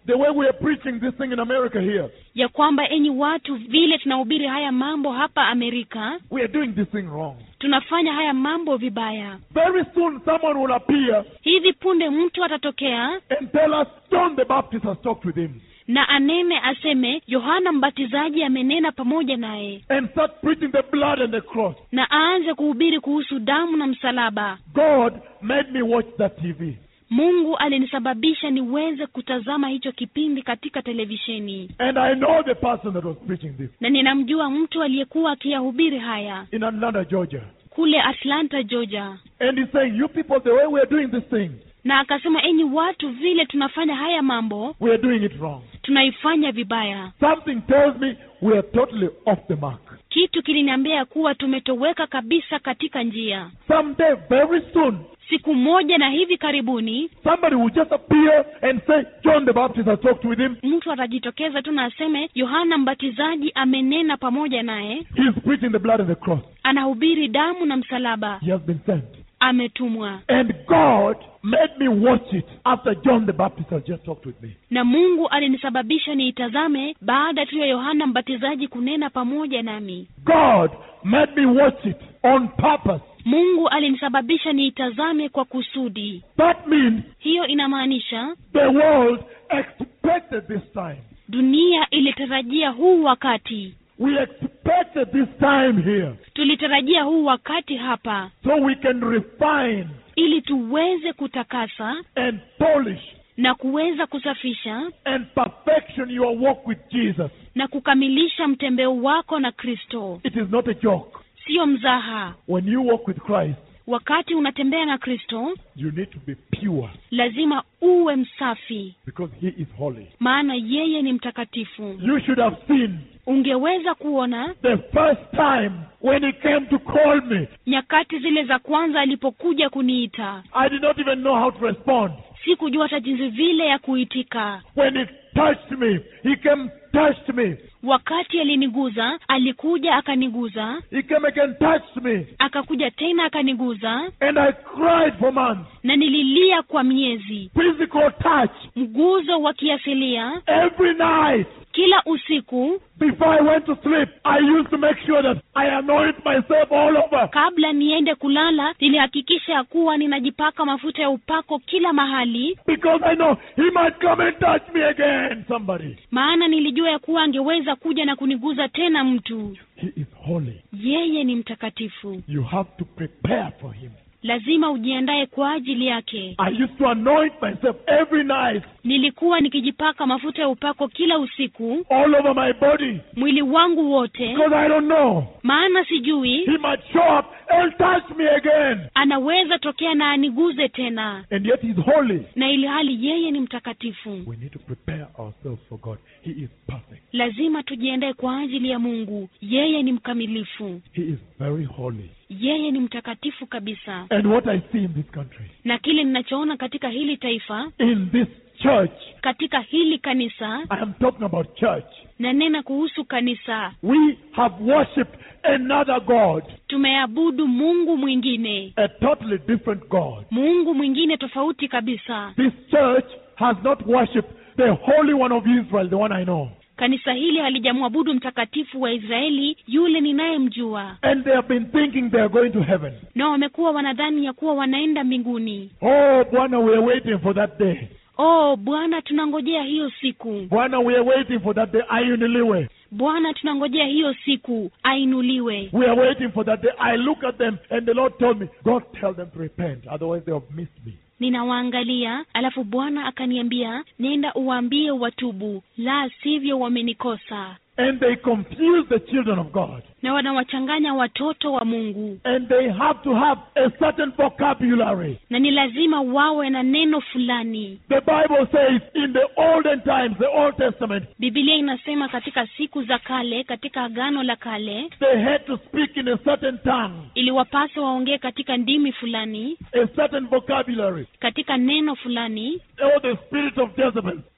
the way we are preaching this thing in America here, ya kwamba enyi watu vile tunahubiri haya mambo hapa amerika we are doing this thing wrong. tunafanya haya mambo vibaya Very soon someone will appear hivi punde mtu atatokea and tell us John the Baptist has talked with him na anene aseme yohana mbatizaji amenena pamoja naye and start preaching the blood and the cross. na aanze kuhubiri kuhusu damu na msalaba God made me watch that TV. mungu alinisababisha niweze kutazama hicho kipindi katika televisheni And I know the person that was preaching this na ninamjua mtu aliyekuwa akiyahubiri haya in Atlanta, Georgia. kule atlanta georgia And he's saying, You people, the way we are doing this thing, na akasema enyi watu vile tunafanya haya mambo we are doing it wrong. tunaifanya vibaya Something tells me we are totally off the mark. kitu kiliniambia ya kuwa tumetoweka kabisa katika njia Someday, very soon, siku moja na hivi karibuni somebody will just appear and say, John the Baptist has talked with him. mtu atajitokeza tu na aseme yohana mbatizaji amenena pamoja naye He's preaching the blood and the cross. anahubiri damu na msalaba He has been sent. ametumwa And God made me watch it after John the Baptist has just talked with me. na mungu alinisababisha niitazame baada tu ya yohana mbatizaji kunena pamoja nami God made me watch it on purpose. mungu alinisababisha niitazame kwa kusudi That means hiyo inamaanisha the world expected this time. dunia ilitarajia huu wakati We expected this time here tulitarajia huu wakati hapa so we can refine ili tuweze kutakasa and polish na kuweza kusafisha and perfection your walk with Jesus. na kukamilisha mtembeo wako na kristo It is not a joke. siyo mzaha When you walk with Christ, wakati unatembea na kristo you need to be pure lazima uwe msafi because He is holy. maana yeye ni mtakatifu You should have seen ungeweza kuona the first time when He came to call me. nyakati zile za kwanza alipokuja kuniita I did not even know how to respond. sikujua hata jinsi vile ya kuitika When He touched me, He came, touched me. wakati aliniguza alikuja akaniguza He came again, touched me. akakuja tena akaniguza And I cried for months. na nililia kwa miezi Physical touch mguzo wa kiasilia every night. kila usiku Before I went to sleep, I used to make sure that I anoint myself all over. kabla niende kulala nilihakikisha ya kuwa ninajipaka mafuta ya upako kila mahali Because I know He might come and touch me again, somebody. maana nilijua ya kuwa angeweza kuja na kuniguza tena mtu He is holy. yeye ni mtakatifu You have to prepare for Him. lazima ujiandae kwa ajili yake I used to anoint myself every night, nilikuwa nikijipaka mafuta ya upako kila usiku all over my body. mwili wangu wote Because I don't know. maana sijui He might show up and touch me again. anaweza tokea na aniguze tena And yet He's holy. na ili hali yeye ni mtakatifu We need to prepare ourselves for God. He is perfect. lazima tujiandae kwa ajili ya mungu yeye ni mkamilifu He is very holy. yeye ni mtakatifu kabisa And what I see in this country, na kile ninachoona katika hili taifa in this church, katika hili kanisa I am talking about church. nanena kuhusu kanisa We have worshipped another God, tumeabudu mungu mwingine a totally different God. mungu mwingine tofauti kabisa This church has not worshipped the Holy One of Israel, the one I know. kanisa hili halijamwabudu mtakatifu wa israeli yule ninayemjua And they have been thinking they are going to heaven. na wamekuwa wanadhani ya kuwa wanaenda mbinguni Oh, Bwana, we are waiting for that day. oh bwana tunangojea hiyo siku Bwana, we are waiting for that day. Ayuniliwe. bwana tunangojea hiyo siku ainuliwe We are waiting for that day. I look at them and the Lord told me, God tell them to repent, otherwise they have missed me. ninawaangalia alafu bwana akaniambia nenda uwaambie watubu la sivyo wamenikosa And they confuse the children of God. na wanawachanganya watoto wa mungu And they have to have a certain vocabulary. na ni lazima wawe na neno fulani The Bible says in the olden times, the Old Testament, bibilia inasema katika siku za kale katika agano la kale they had to speak in a certain tongue, iliwapasa waongee katika ndimi fulani a certain vocabulary, katika neno fulani or the spirit of Jezebel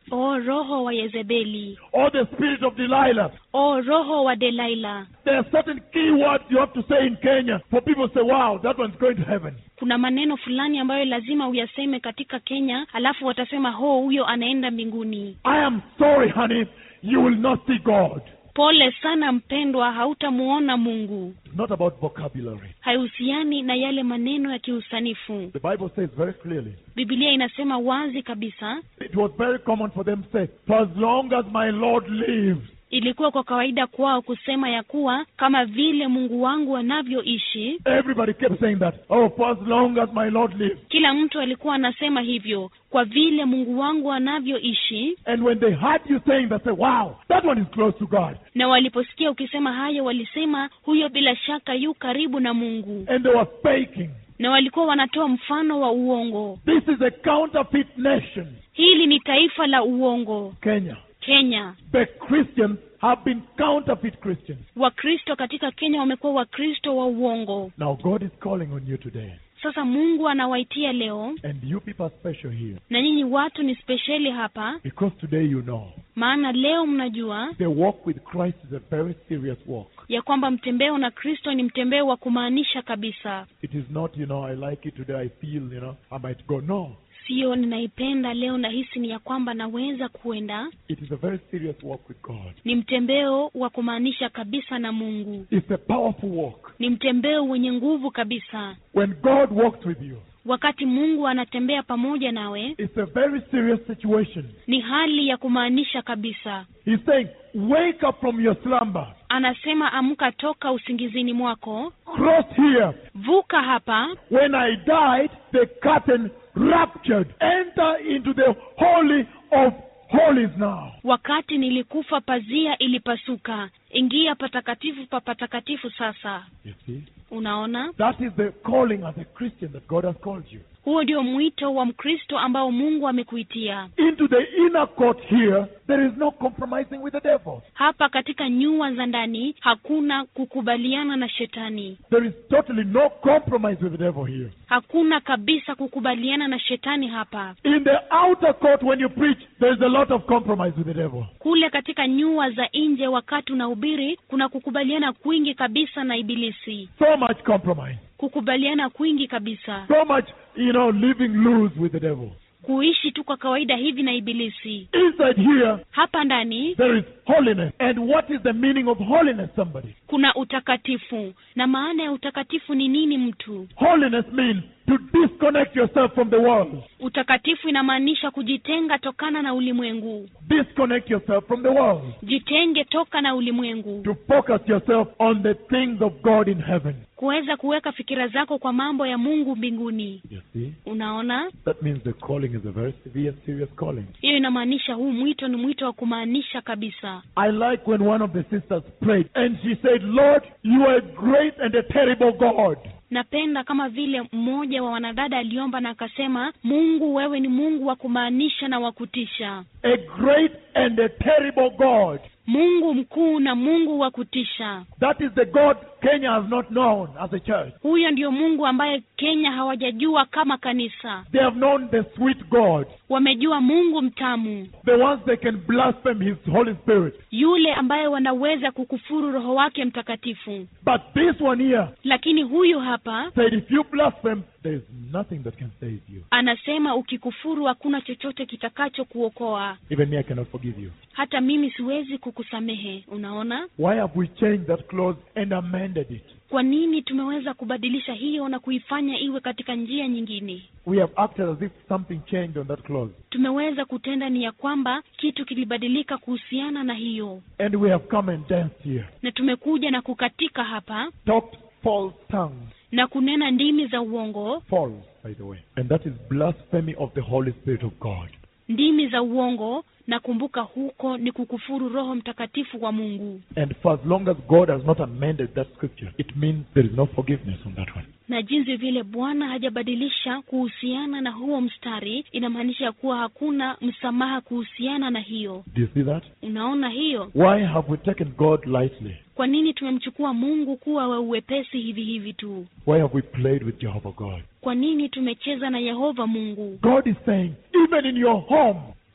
o roho wa yezebeli or the spirit of Delilah. o roho wa delaila There are certain key words you have to say in Kenya for people to say, wow, that one's going to heaven. kuna maneno fulani ambayo lazima uyaseme katika kenya alafu watasema ho huyo anaenda mbinguni I am sorry, honey, you will not see God. pole sana mpendwa hautamuona mungu It's not about vocabulary. haihusiani na yale maneno ya kiusanifu The Bible says very clearly. bibilia inasema wazi kabisa It was very common for them to say, for as long as my Lord lives. ilikuwa kwa kawaida kwao kusema ya kuwa kama vile mungu wangu anavyoishi Everybody kept saying that. Oh, for as long as my Lord lives. kila mtu alikuwa anasema hivyo kwa vile mungu wangu anavyoishi And when they heard you saying that, say, wow, that one is close to God. na waliposikia ukisema hayo walisema huyo bila shaka yu karibu na mungu And they were faking. na walikuwa wanatoa mfano wa uongo This is a counterfeit nation, hili ni taifa la uongo Kenya. kenya The Christians have been counterfeit Christians. wakristo katika kenya wamekuwa wakristo wa uongo Now, God is calling on you today. sasa mungu anawaitia leo And you people are special here. na nyinyi watu ni spesheli hapa Because today you know maana leo mnajua the walk with Christ is a very serious walk. ya kwamba mtembeo na kristo ni mtembeo wa kumaanisha kabisa It is not, you know, I like it today, I feel, you know, I might go. No. sio ninaipenda leo nahisi ni ya kwamba naweza kuenda It is a very serious walk with God. ni mtembeo wa kumaanisha kabisa na mungu It's a powerful walk. ni mtembeo wenye nguvu kabisa When God walks with you, wakati mungu anatembea pamoja nawe it's a very serious situation. ni hali ya kumaanisha kabisa He's saying, wake up from your slumber. anasema amka toka usingizini mwako Cross here. vuka hapa When I died, the curtain ruptured. Enter into the holy of holies now. wakati nilikufa pazia ilipasuka ingia patakatifu pa patakatifu sasa You see? unaona That is the calling as a Christian that God has called you. huo ndio mwito wa mkristo ambao mungu amekuitia Into the inner court here, there is no compromising with the devil. hapa katika nyua za ndani hakuna kukubaliana na shetani There is totally no compromise with the devil here. hakuna kabisa kukubaliana na shetani hapa In the outer court, when you preach, there is a lot of compromise with the devil. kule katika nyua za nje wakati unahubiri kuna kukubaliana kwingi kabisa na ibilisi So much compromise. kukubaliana kwingi kabisa So much, you know, living loose with the devil. kuishi tu kwa kawaida hivi na ibilisi Inside here, hapa ndani there is holiness. And what is the meaning of holiness, somebody? kuna utakatifu na maana ya utakatifu ni nini mtu Holiness means to disconnect yourself from the world. utakatifu inamaanisha kujitenga tokana na ulimwengu Disconnect yourself from the world. jitenge toka na ulimwengu To focus yourself on the things of God in heaven. kuweza kuweka fikira zako kwa mambo ya mungu mbinguni You see? unaona That means the calling is a very severe, serious calling. hiyo inamaanisha huu mwito ni mwito wa kumaanisha kabisa I like when one of the sisters prayed and she said, Lord, you are a great and a terrible God. napenda kama vile mmoja wa wanadada aliomba na akasema mungu wewe ni mungu wa kumaanisha na wa kutisha A great and a terrible God. mungu mkuu na mungu wa kutisha That is the God Kenya has not known as a church. huyo ndio mungu ambaye kenya hawajajua kama kanisa They have known the sweet God, wamejua mungu mtamu the ones they can blaspheme His Holy Spirit. yule ambaye wanaweza kukufuru roho wake mtakatifu But this one here lakini huyu hapa said, if you blaspheme, there is nothing that can save you. anasema ukikufuru hakuna chochote kitakacho kuokoa Even me, I cannot forgive you. hata mimi siwezi kukusamehe unaona Why have we changed that clause and amended it? kwa nini tumeweza kubadilisha hiyo na kuifanya iwe katika njia nyingine We have acted as if something changed on that clause. tumeweza kutenda ni ya kwamba kitu kilibadilika kuhusiana na hiyo And we have come and danced here, na tumekuja na kukatika hapa talked false tongues. na kunena ndimi za uongo False, by the way. And that is blasphemy of the Holy Spirit of God. ndimi za uongo na kumbuka huko ni kukufuru roho mtakatifu wa mungu And for as long as God has not amended that scripture, it means there is no forgiveness on that one. na jinsi vile bwana hajabadilisha kuhusiana na huo mstari inamaanisha kuwa hakuna msamaha kuhusiana na hiyo Do you see that? unaona hiyo Why have we taken God lightly? kwa nini tumemchukua mungu kuwa wa uwepesi hivi hivi tu Why have we played with Jehovah God? kwa nini tumecheza na yehova mungu God is saying, even in your home,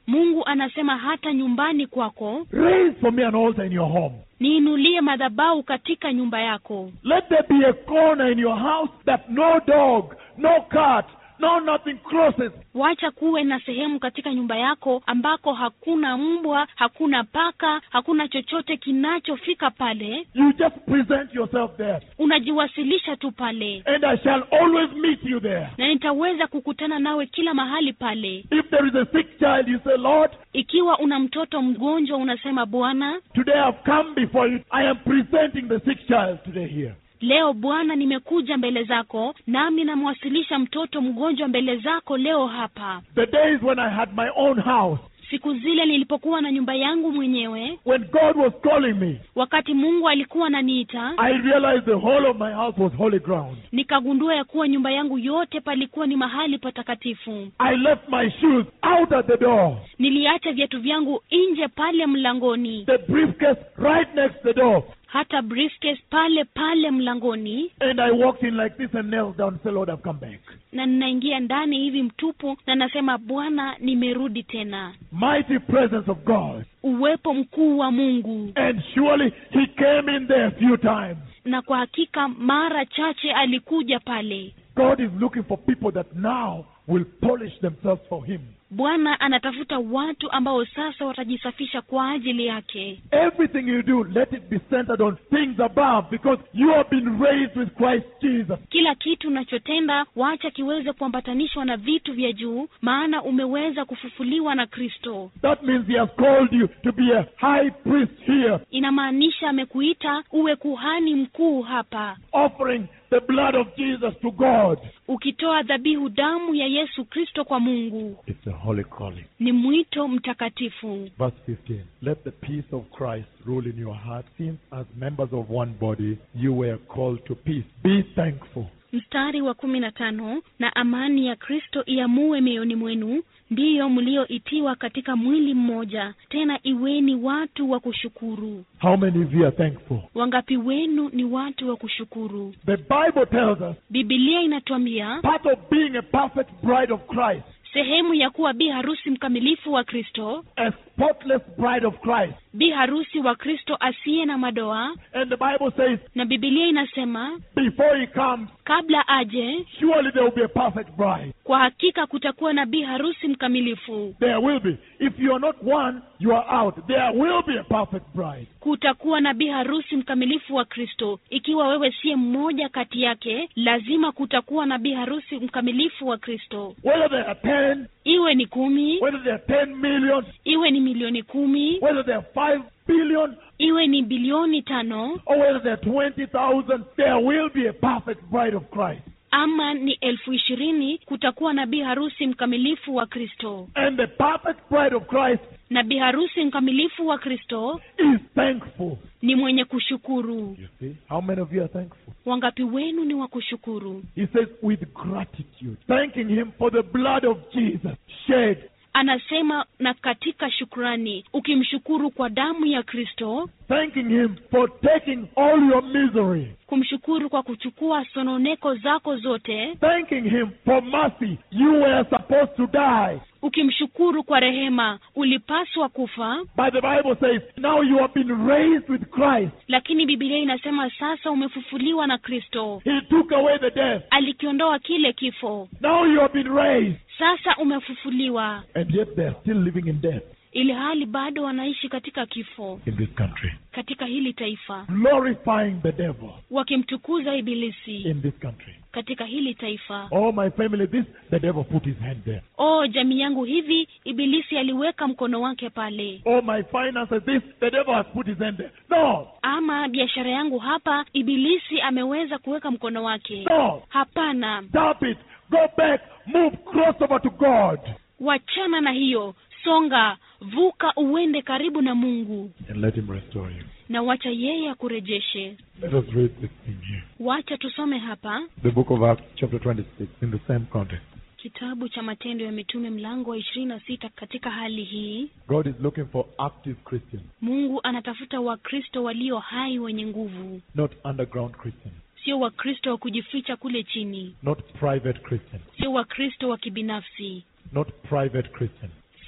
mungu anasema hata nyumbani kwako raise for me an altar in your home. niinulie madhabau katika nyumba yako Let there be a corner in your house that no dog, no cat, no nothing crosses. wacha kuwe na sehemu katika nyumba yako ambako hakuna mbwa hakuna paka hakuna chochote kinachofika pale You just present yourself there, unajiwasilisha tu pale and I shall always meet you there. na nitaweza kukutana nawe kila mahali pale If there is a sick child, you say, Lord, ikiwa una mtoto mgonjwa unasema bwana today I've come before you. I am presenting the sick child today here. leo bwana nimekuja mbele zako nami namwasilisha mtoto mgonjwa mbele zako leo hapa The days when I had my own house, siku zile nilipokuwa na nyumba yangu mwenyewe when God was calling me, wakati mungu alikuwa ananiita I realized the whole of my house was holy ground. nikagundua ya kuwa nyumba yangu yote palikuwa ni mahali patakatifu I left my shoes out at the door, niliacha viatu vyangu nje pale mlangoni the briefcase right next to the door, hata briefcase pale pale mlangoni and I walked in like this and knelt down and said, Lord, I've come back. na ninaingia ndani hivi mtupu na nasema bwana nimerudi tena Mighty presence of God. uwepo mkuu wa mungu And surely he came in there a few times. na kwa hakika mara chache alikuja pale God is looking for people that now will polish themselves for him. bwana anatafuta watu ambao sasa watajisafisha kwa ajili yake Everything you do, let it be centered on things above because you have been raised with Christ Jesus. kila kitu unachotenda wacha kiweze kuambatanishwa na vitu vya juu maana umeweza kufufuliwa na kristo That means he has called you to be a high priest here, inamaanisha amekuita uwe kuhani mkuu hapa offering the blood of Jesus to God. ukitoa dhabihu damu ya yesu kristo kwa mungu It's a holy calling. ni mwito mtakatifu Verse 15 Let the peace of Christ rule in your heart, since as members of one body you were called to peace. Be thankful. mstari wa kumi na tano na amani ya kristo iamue mioyoni mwenu ndiyo mlioitiwa katika mwili mmoja tena iweni watu wa kushukuru How many of you are thankful? wangapi wenu ni watu wa kushukuru The Bible tells us bibilia inatuambia part of being a perfect bride of Christ, sehemu ya kuwa bi harusi mkamilifu wa kristo a spotless bride of Christ. bi harusi wa kristo asiye na madoa And the Bible says, na bibilia inasema before he comes, kabla aje surely there will be a perfect bride. kwa hakika kutakuwa na bi harusi mkamilifu There will be. If you are not one, you are out. There will be a perfect bride. kutakuwa na bi harusi mkamilifu wa kristo ikiwa wewe siye mmoja kati yake lazima kutakuwa na bi harusi mkamilifu wa kristo Whether there are 10, iwe ni kumi whether there are 10 million, iwe ni milioni kumi whether there are 5 billion, iwe ni bilioni tano or whether there are 20,000, there will be a perfect bride of Christ. ama ni elfu ishirini kutakuwa na bi harusi mkamilifu wa kristo And the perfect bride of Christ na bi harusi mkamilifu wa kristo is thankful. ni mwenye kushukuru You see? How many of you are thankful? wangapi wenu ni wa kushukuru He says, with gratitude, thanking Him for the blood of Jesus shed anasema na katika shukrani ukimshukuru kwa damu ya kristo thanking Him for taking all your misery, kumshukuru kwa kuchukua sononeko zako zote thanking Him for mercy. You were supposed to die, ukimshukuru kwa rehema ulipaswa kufa but the Bible says, now you have been raised with Christ. lakini bibilia inasema sasa umefufuliwa na kristo He took away the death. alikiondoa kile kifo Now you have been raised. sasa umefufuliwa And yet they are still living in death ili hali bado wanaishi katika kifo in this country, katika hili taifa glorifying the devil wakimtukuza ibilisi in this country. katika hili taifa Oh, my family, this, the devil put his hand there. o jamii yangu hivi ibilisi aliweka mkono wake pale Oh, my finances, this, the devil has put his hand there. No, ama biashara yangu hapa ibilisi ameweza kuweka mkono wake no, hapana stop it. Go back, move, cross over to God. wachana na hiyo songa vuka uende karibu na mungu And let him restore you. na wacha yeye akurejeshe Let us read this thing here. wacha tusome hapa The book of Acts, chapter 26, in the same context. kitabu cha matendo ya mitume mlango wa ishirini na sita katika hali hii God is looking for active Christians, mungu anatafuta wakristo walio hai wenye nguvu not underground Christians, sio wakristo wa kujificha kule chini not private Christians, sio wakristo wa kibinafsi not private Christians,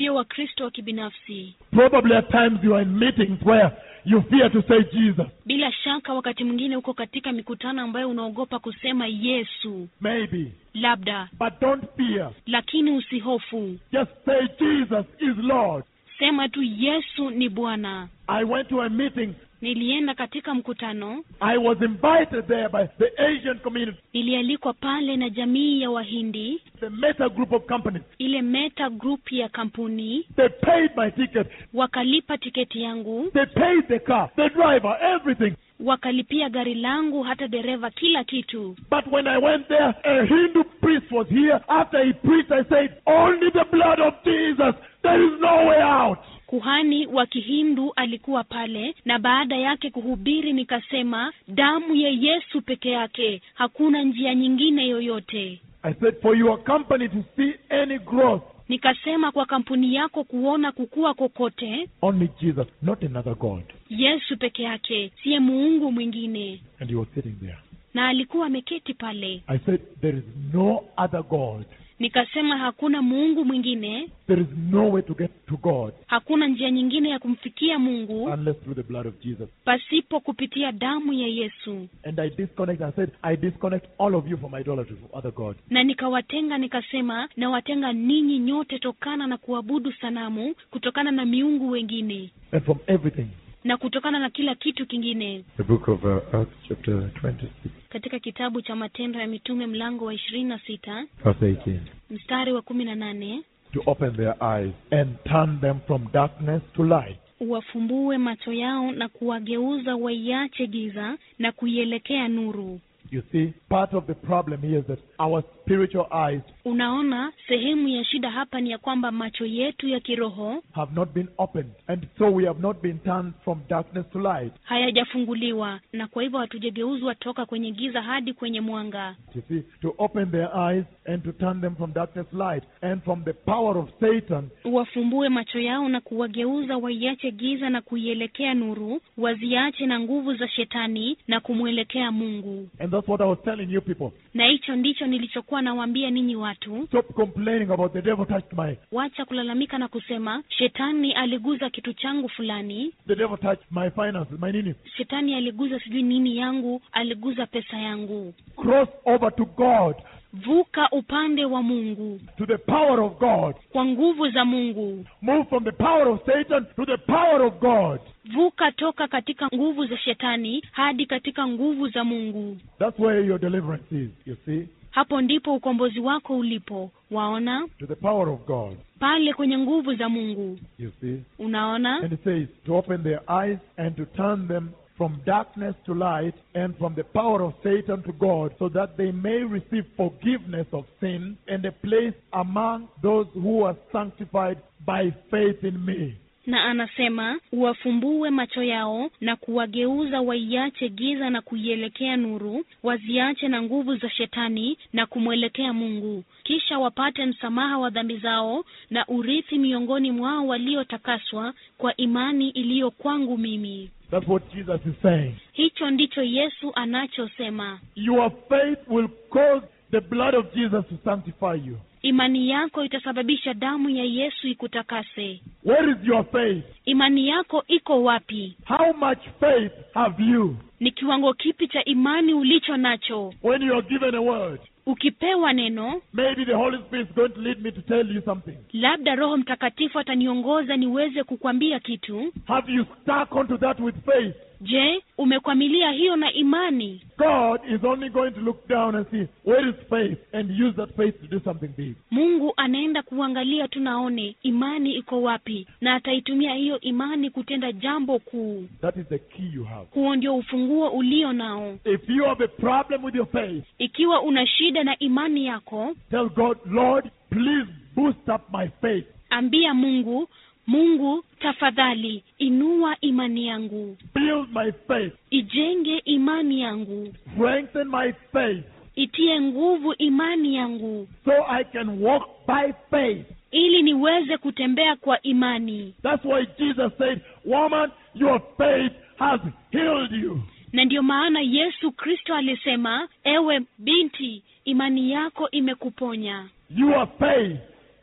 sio wakristo wa kibinafsi Probably at times you are in meetings where you fear to say Jesus. bila shaka wakati mwingine uko katika mikutano ambayo unaogopa kusema yesu Maybe. labda But don't fear. lakini usihofu Just say Jesus is Lord. sema tu yesu ni bwana I went to a meeting. nilienda katika mkutano I was invited there by the Asian community, nilialikwa pale na jamii ya wahindi the Meta group of companies. ile meta group ya kampuni They paid my ticket. wakalipa tiketi yangu They paid the car, the driver, everything. wakalipia gari langu hata dereva kila kitu But when I went there, a Hindu priest was here. After he preached, I said, Only the blood of Jesus. There is no way out. kuhani wa kihindu alikuwa pale na baada yake kuhubiri nikasema damu ya yesu peke yake hakuna njia nyingine yoyote I said, For your company to see any growth, nikasema kwa kampuni yako kuona kukua kokote only Jesus, not another God. yesu peke yake siye muungu mwingine And he was sitting there. na alikuwa ameketi pale I said, There is no other God. nikasema hakuna muungu mwingine There is no way to get to God hakuna njia nyingine ya kumfikia mungu unless through the blood of Jesus. pasipo kupitia damu ya yesu And I disconnect. I said, I disconnect all of you from idolatry, from other gods. na nikawatenga nikasema nawatenga ninyi nyote tokana na kuabudu sanamu kutokana na miungu wengine And from everything. na kutokana na kila kitu kingine The book of uh, Acts, chapter 26, katika kitabu cha matendo ya mitume mlango wa ishirini na sita verse 18. mstari wa kumi na nane To open their eyes and turn them from darkness to light. uwafumbue macho yao na kuwageuza waiache giza na kuielekea nuru You see, part of the problem here is that our spiritual eyes unaona sehemu ya shida hapa ni ya kwamba macho yetu ya kiroho have not been opened, and so we have not been turned from darkness to light. hayajafunguliwa na kwa hivyo hatujageuzwa toka kwenye giza hadi kwenye mwanga You see, to open their eyes and to turn them from darkness to light, and from the power of Satan uwafumbue macho yao na kuwageuza waiache giza na kuielekea nuru waziache na nguvu za shetani na kumwelekea mungu And that's what I was telling you people. na hicho ndicho nilichokuwa nawaambia ninyi watu Stop complaining about the devil touched my, wacha kulalamika na kusema shetani aliguza kitu changu fulani the devil touched my finances, my nini. shetani aliguza sijui nini yangu aliguza pesa yangu Cross over to God, vuka upande wa mungu to the power of God. kwa nguvu za mungu Move from the power of Satan to the power of God. vuka toka katika nguvu za shetani hadi katika nguvu za mungu That's where your deliverance is, you see, hapo ndipo ukombozi wako ulipo waona to the power of God, pale kwenye nguvu za mungu you see. unaona And it says to open their eyes and to turn them from darkness to light and from the power of Satan to God, so that they may receive forgiveness of sin and a place among those who are sanctified by faith in me. na anasema uwafumbue macho yao na kuwageuza waiache giza na kuielekea nuru waziache na nguvu za shetani na kumwelekea mungu kisha wapate msamaha wa dhambi zao na urithi miongoni mwao waliotakaswa kwa imani iliyo kwangu mimi That's what Jesus is saying. hicho ndicho yesu anachosema Your faith will cause the blood of Jesus to sanctify you. imani yako itasababisha damu ya yesu ikutakase Where is your faith? imani yako iko wapi How much faith have you ni kiwango kipi cha imani ulicho nacho when you are given a word? ukipewa neno Maybe the Holy Spirit is going to lead me to tell you something. labda roho mtakatifu ataniongoza niweze kukwambia kitu Have you stuck onto that with faith? je umekwamilia hiyo na imani God is only going to look down and see where is faith and use that faith to do something big. mungu anaenda kuangalia tu naone imani iko wapi na ataitumia hiyo imani kutenda jambo kuu That is the key you have. huo ndio ufunguo ulio nao If you have a problem with your faith, ikiwa una shida na imani yako tell God, Lord, please boost up my faith. ambia mungu mungu tafadhali inua imani yangu Build my faith. ijenge imani yangu Strengthen my faith itie nguvu imani yangu so I can walk by faith. ili niweze kutembea kwa imani That's why Jesus said, Woman, your faith has healed you. na ndiyo maana yesu kristo alisema ewe binti imani yako imekuponya Your faith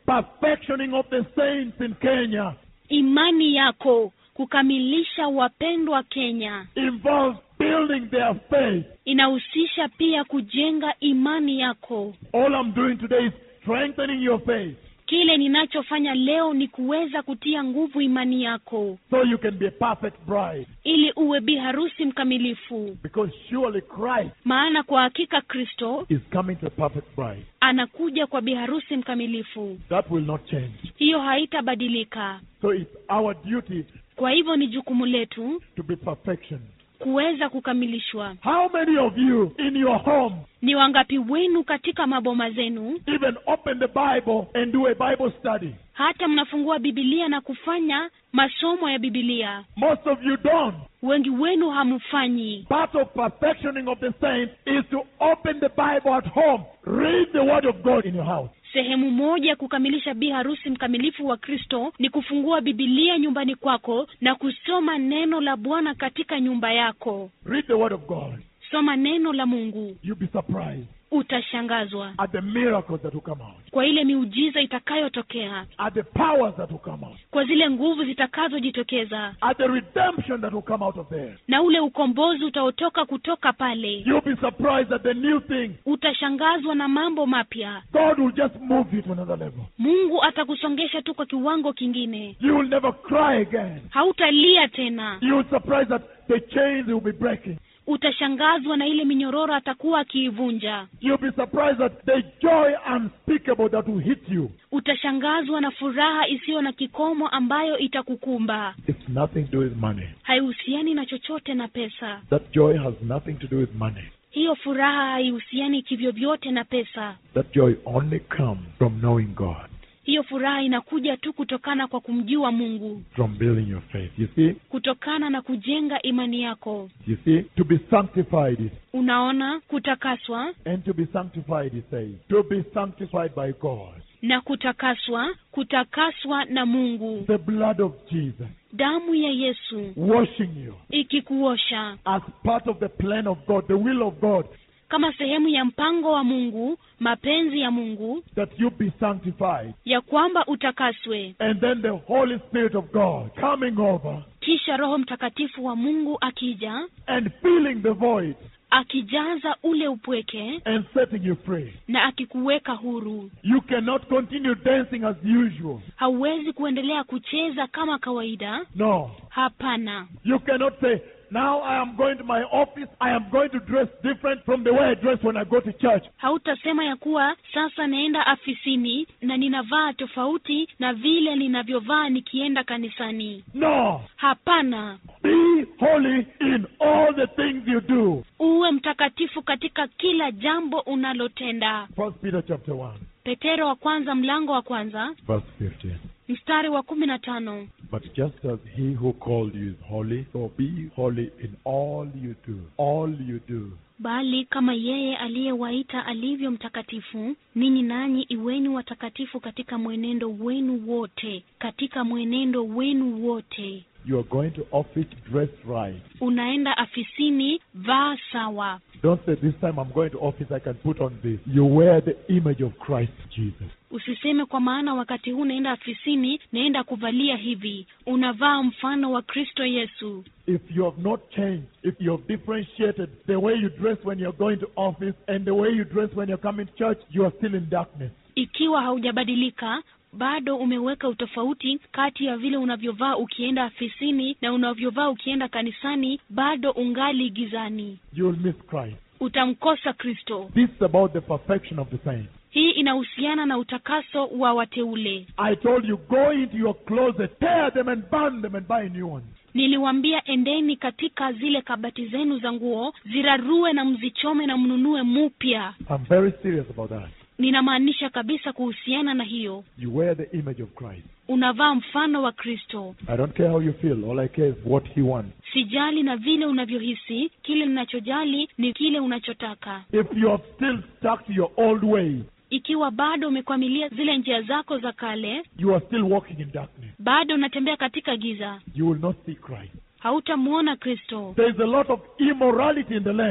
perfectioning of the saints in Kenya imani yako kukamilisha wapendwa kenya involves building their faith. inahusisha pia kujenga imani yako All I'm doing today is strengthening your faith kile ninachofanya leo ni kuweza kutia nguvu imani yako so you can be a perfect bride. ili uwe bi harusi mkamilifu Because surely Christ maana kwa hakika kristo is coming to a perfect bride. anakuja kwa bi harusi mkamilifu That will not change. hiyo haitabadilika So it's our duty kwa hivyo ni jukumu letu to be perfection. kuweza kukamilishwa How many of you in your home ni wangapi wenu katika maboma zenu even open the Bible and do a Bible study? hata mnafungua bibilia na kufanya masomo ya bibilia Most of you don't. wengi wenu hamfanyi Part of perfectioning of the saints is to open the Bible at home. Read the Word of God in your house. sehemu moja ya kukamilisha bi harusi mkamilifu wa kristo ni kufungua bibilia nyumbani kwako na kusoma neno la bwana katika nyumba yako Read the Word of God. soma neno la mungu You'll be surprised utashangazwa at the miracles that will come out, kwa ile miujiza itakayotokea at the powers that will come out, kwa zile nguvu zitakazojitokeza at the redemption that will come out of there. na ule ukombozi utaotoka kutoka pale You'll be surprised at the new thing. utashangazwa na mambo mapya God will just move you to another level. mungu atakusongesha tu kwa kiwango kingine You will never cry again. hautalia tena You will surprised that the chains will be breaking. utashangazwa na ile minyororo atakuwa akiivunja You'll be surprised that the joy unspeakable that will hit you. utashangazwa na furaha isiyo na kikomo ambayo itakukumba It's nothing to do with money. haihusiani na chochote na pesa That joy has nothing to do with money. hiyo furaha haihusiani kivyovyote na pesa That joy only comes from knowing God, hiyo furaha inakuja tu kutokana kwa kumjua mungu from building your faith. You see? kutokana na kujenga imani yako You see? To be sanctified is unaona kutakaswa and to be sanctified, he says. To be sanctified by God. na kutakaswa kutakaswa na mungu The blood of Jesus damu ya yesu washing you ikikuosha as part of the plan of God, the will of God, kama sehemu ya mpango wa mungu mapenzi ya mungu that you be sanctified. ya kwamba utakaswe And then the Holy Spirit of God coming over kisha roho mtakatifu wa mungu akija and filling the void akijaza ule upweke and setting you free. na akikuweka huru You cannot continue dancing as usual. hauwezi kuendelea kucheza kama kawaida No. hapana You cannot say, now I am going to my office, I am going to dress different from the way I dress when I go to church. hautasema ya kuwa sasa naenda afisini na ninavaa tofauti na vile ninavyovaa nikienda kanisani No. hapana Be holy in all the things you do. uwe mtakatifu katika kila jambo unalotenda First Peter chapter 1, petero wa kwanza mlango wa kwanza verse 15. mstari wa kumi na tano But just as he who called you is holy, so be holy in all you do. All you do. bali kama yeye aliyewaita alivyo mtakatifu ninyi nanyi iweni watakatifu katika mwenendo wenu wote katika mwenendo wenu wote You are going to office dress right. unaenda afisini vaa sawa Don't say this time I'm going to office I can put on this. You wear the image of Christ Jesus. usiseme kwa maana wakati huu naenda afisini naenda kuvalia hivi unavaa mfano wa kristo yesu If you have not changed, if you have differentiated the way you dress when you're going to office and the way you dress when you're coming to church, you are still in darkness. ikiwa haujabadilika bado umeweka utofauti kati ya vile unavyovaa ukienda afisini na unavyovaa ukienda kanisani bado ungali gizani You will miss Christ. utamkosa kristo This is about the perfection of the saints. hii inahusiana na utakaso wa wateule I told you, go into your closet, tear them and burn them and buy new ones. niliwambia endeni katika zile kabati zenu za nguo zirarue na mzichome na mnunue mupya I'm very serious about that. ninamaanisha kabisa kuhusiana na hiyo You wear the image of Christ. unavaa mfano wa kristo I don't care how you feel. All I care is what He wants. sijali na vile unavyohisi kile ninachojali ni kile unachotaka If you are still stuck to your old ways, ikiwa bado umekwamilia zile njia zako za kale you are still walking in darkness. bado unatembea katika giza You will not see Christ. hautamwona kristo There is a lot of immorality in the land.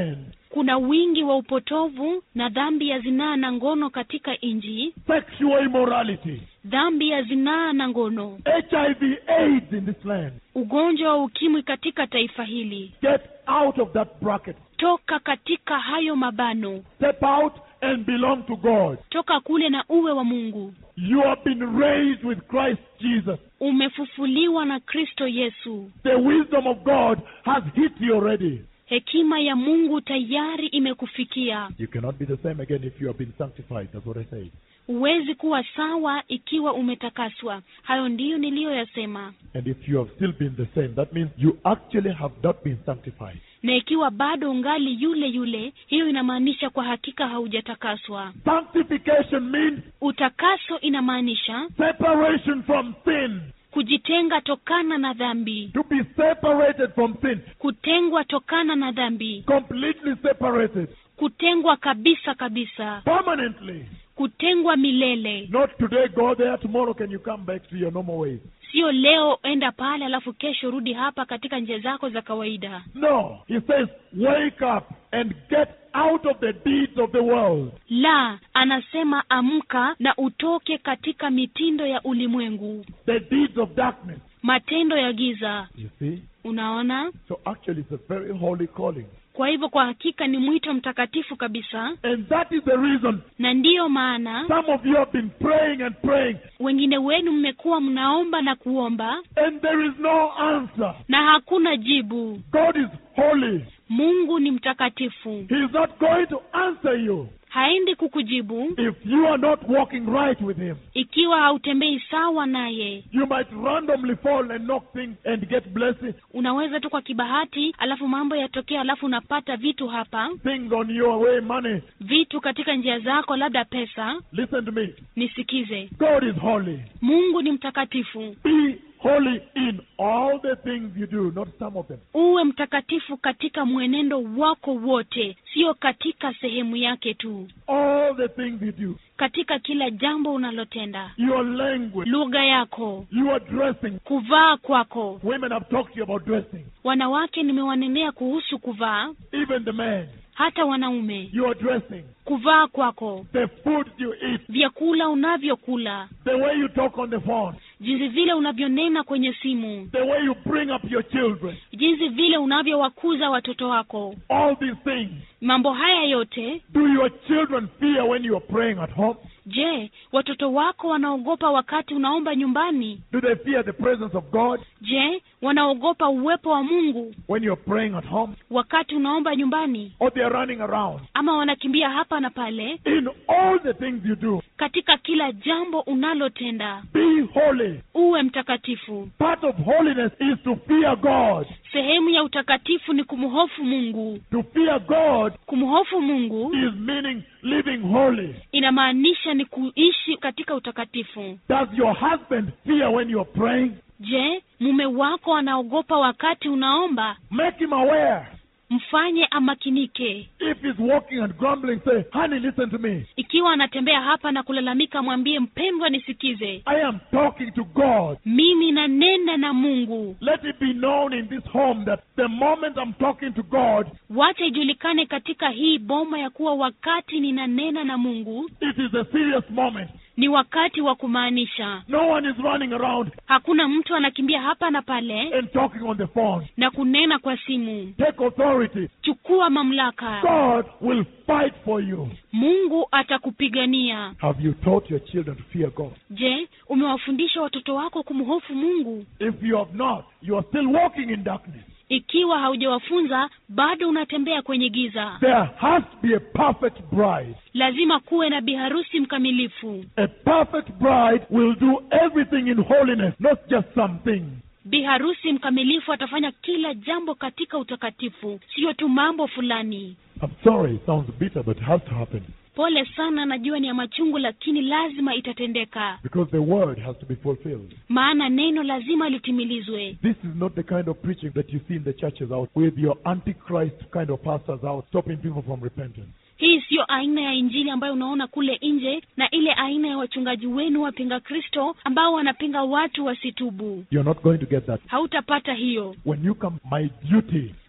kuna wingi wa upotovu na dhambi ya zinaa na ngono katika nchi sexual immorality, dhambi ya zinaa na ngono HIV, AIDS in this land. ugonjwa wa ukimwi katika taifa hili Get out of that bracket. toka katika hayo mabano Step out and belong to God. toka kule na uwe wa mungu You have been raised with Christ Jesus. umefufuliwa na kristo yesu The wisdom of God has hit you already. hekima ya mungu tayari imekufikia You cannot be the same again if you have been sanctified. That's what I said. huwezi kuwa sawa ikiwa umetakaswa hayo ndiyo niliyoyasema And if you have still been the same, that means you actually have not been sanctified. na ikiwa bado ungali yule yule hiyo inamaanisha kwa hakika haujatakaswa Sanctification means utakaso inamaanisha separation from sin. kujitenga tokana na dhambi To be separated from sin. kutengwa tokana na dhambi Completely separated. kutengwa kabisa kabisa Permanently. kutengwa milele Not today, go there, tomorrow can you come back to your normal ways. sio leo enda pale alafu kesho rudi hapa katika njia zako za kawaida No. He says, wake up and get out of the deeds of the world. la anasema amka na utoke katika mitindo ya ulimwengu The deeds of darkness. matendo ya giza You see? unaona So actually, it's a very holy calling. kwa hivyo kwa hakika ni mwito mtakatifu kabisa And that is the reason na ndiyo maana some of you have been praying and praying, wengine wenu mmekuwa mnaomba na kuomba and there is no answer. na hakuna jibu God is holy. mungu ni mtakatifu He is not going to answer you haendi kukujibu if you are not walking right with Him. ikiwa hautembei sawa naye You might randomly fall and knock things and get blessings, unaweza tu kwa kibahati alafu mambo yatokea alafu unapata vitu hapa things on your way, money. vitu katika njia zako labda pesa Listen to me. nisikize God is holy. mungu ni mtakatifu Be holy in all the things you do, not some of them. uwe mtakatifu katika mwenendo wako wote sio katika sehemu yake tu All the things you do. katika kila jambo unalotenda Your language, lugha yako your dressing. kuvaa kwako Women have talked to you about dressing. wanawake nimewanenea kuhusu kuvaa Even the men, hata wanaume your dressing. kuvaa kwako The food you eat. vyakula unavyokula The way you talk on the phone. jinsi vile unavyonena kwenye simu The way you bring up your children. jinsi vile unavyowakuza watoto wako All these things. mambo haya yote Do your children fear when you are praying at home? je watoto wako wanaogopa wakati unaomba nyumbani Do they fear the presence of God je wanaogopa uwepo wa mungu when you're praying at home? wakati unaomba nyumbani Or they are running around? ama wanakimbia hapa na pale In all the things you do, katika kila jambo unalotenda be holy. uwe mtakatifu Part of holiness is to fear God. sehemu ya utakatifu ni kumhofu mungu To fear God kumhofu mungu is meaning living holy. inamaanisha ni kuishi katika utakatifu Does your husband fear when you're praying? je mume wako anaogopa wakati unaomba Make him aware. mfanye amakinike If he's walking and grumbling, say, honey, listen to me. ikiwa anatembea hapa na kulalamika mwambie mpendwa nisikize I am talking to God. mimi nanena na mungu Let it be known in this home that the moment I'm talking to God, wacha ijulikane katika hii boma ya kuwa wakati ninanena na mungu it is a serious moment. ni wakati wa kumaanisha No one is running around hakuna mtu anakimbia hapa na pale and talking on the phone. na kunena kwa simu Take authority. chukua mamlaka God will fight for you. mungu atakupigania Have you taught your children to fear God? je umewafundisha watoto wako kumhofu mungu If you have not, you are still walking in darkness. ikiwa haujawafunza bado unatembea kwenye giza There has to be a perfect bride. lazima kuwe na biharusi mkamilifu A perfect bride will do everything in holiness, not just some things. biharusi mkamilifu atafanya kila jambo katika utakatifu siyo tu mambo fulani I'm sorry, it sounds bitter, but it has to happen. pole sana najua ni ya machungu lakini lazima itatendeka Because the word has to be fulfilled. maana neno lazima litimilizwe This is not the kind of preaching that you see in the churches out with your antichrist kind of pastors out stopping people from repentance. hii siyo aina ya injili ambayo unaona kule nje na ile aina ya wachungaji wenu wapinga kristo ambao wanapinga watu wasitubu You're not going to get that. hautapata hiyo When you come, my duty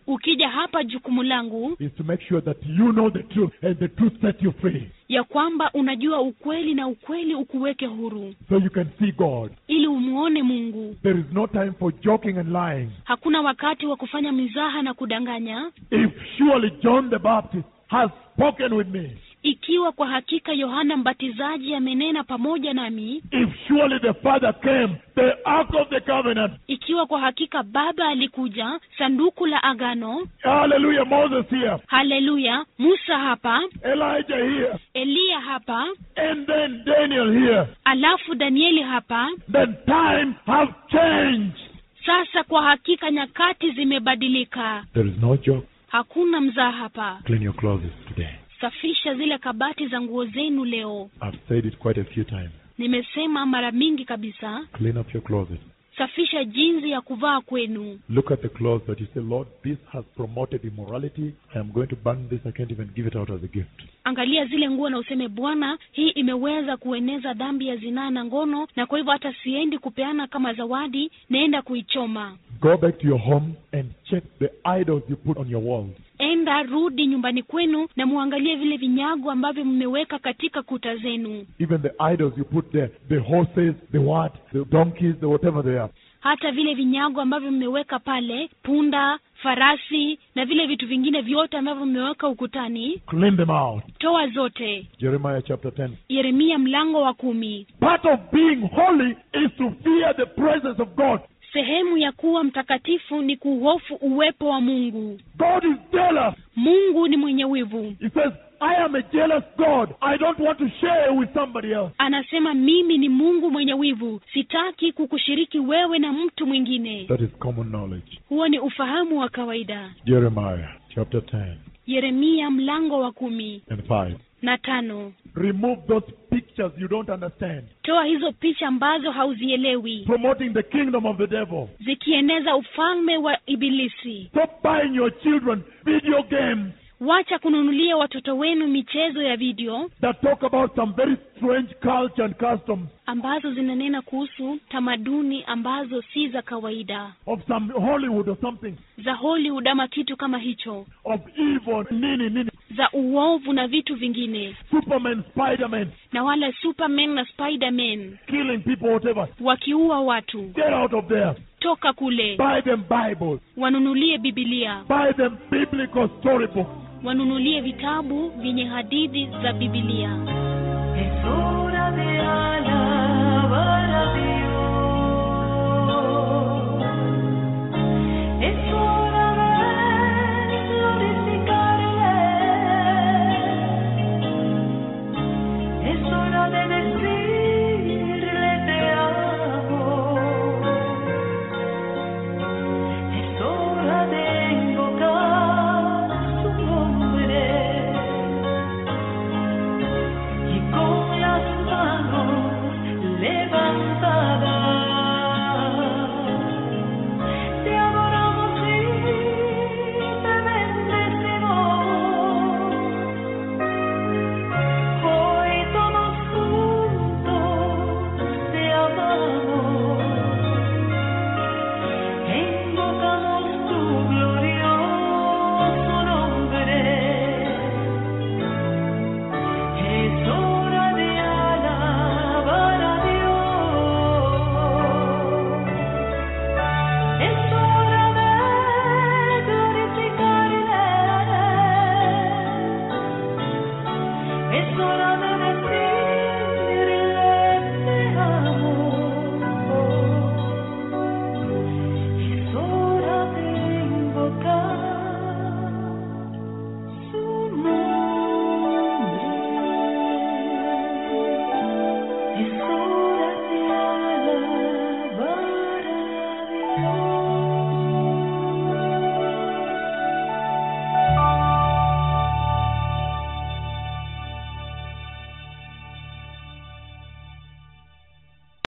ukija hapa jukumu langu is to make sure that you know the truth and the truth set you free. ya kwamba unajua ukweli na ukweli ukuweke huru So you can see God. ili umuone mungu There is no time for joking and lying. hakuna wakati wa kufanya mizaha na kudanganya If surely John the Baptist has spoken with me, ikiwa kwa hakika yohana mbatizaji amenena pamoja nami if surely the Father came, the Ark of the Covenant, ikiwa kwa hakika baba alikuja sanduku la agano hallelujah, Moses here, haleluya musa hapa Elijah here, eliya hapa and then Daniel here, alafu danieli hapa then time have changed. sasa kwa hakika nyakati zimebadilika There is no joke. hakuna mzaa hapa Clean your clothes today. safisha zile kabati za nguo zenu leo I've said it quite a few times. nimesema mara mingi kabisa Clean up your closet. safisha jinsi ya kuvaa kwenu Look at the clothes that you say, Lord, this has promoted immorality. I am going to burn this. I can't even give it out as a gift. angalia zile nguo na useme bwana hii imeweza kueneza dhambi ya zinaa na ngono na kwa hivyo hata siendi kupeana kama zawadi naenda kuichoma Go back to your home and check the idols you put on your walls. enda rudi nyumbani kwenu na muangalie vile vinyago ambavyo mmeweka katika kuta zenu Even the idols you put there, the horses, the what, the donkeys, the whatever they are. hata vile vinyago ambavyo mmeweka pale punda farasi na vile vitu vingine vyote ambavyo mmeweka ukutani Clean them out. toa zote Jeremiah chapter 10. yeremia mlango wa kumi Part of being holy is to fear the presence of God. sehemu ya kuwa mtakatifu ni kuhofu uwepo wa mungu God is jealous. mungu ni mwenye wivu He says, I am a jealous God. I don't want to share with somebody else. anasema mimi ni mungu mwenye wivu sitaki kukushiriki wewe na mtu mwingine That is common knowledge. huo ni ufahamu wa kawaida Jeremiah chapter 10 yeremia mlango wa kumi and 5. na tano Remove those pictures you don't understand. toa hizo picha ambazo hauzielewi Promoting the kingdom of the devil. zikieneza ufalme wa ibilisi Stop buying your children video games wacha kununulia watoto wenu michezo ya video that talk about some very strange culture and customs ambazo zinanena kuhusu tamaduni ambazo si za kawaida of some Hollywood or something za hollywood ama kitu kama hicho of evil, nini, nini, za uovu na vitu vingine Superman, Spider-Man, na wala superman na spiderman killing people, whatever. wakiua watu Get out of there. toka kule Buy them Bibles. wanunulie bibilia Buy them biblical storybooks. wanunulie vitabu vyenye hadithi za bibilia Es hora de alabar a Dios. Es hora de glorificarle. Es hora de decirle te amo. Es hora de invocar su nombre y con las manos levantadas te adoramos y te bendecimos. Hoy todos juntos te amamos, invocamos tu glorioso nombre. Es hora de alabar a Dios. Es hora de glorificarle. Es hora de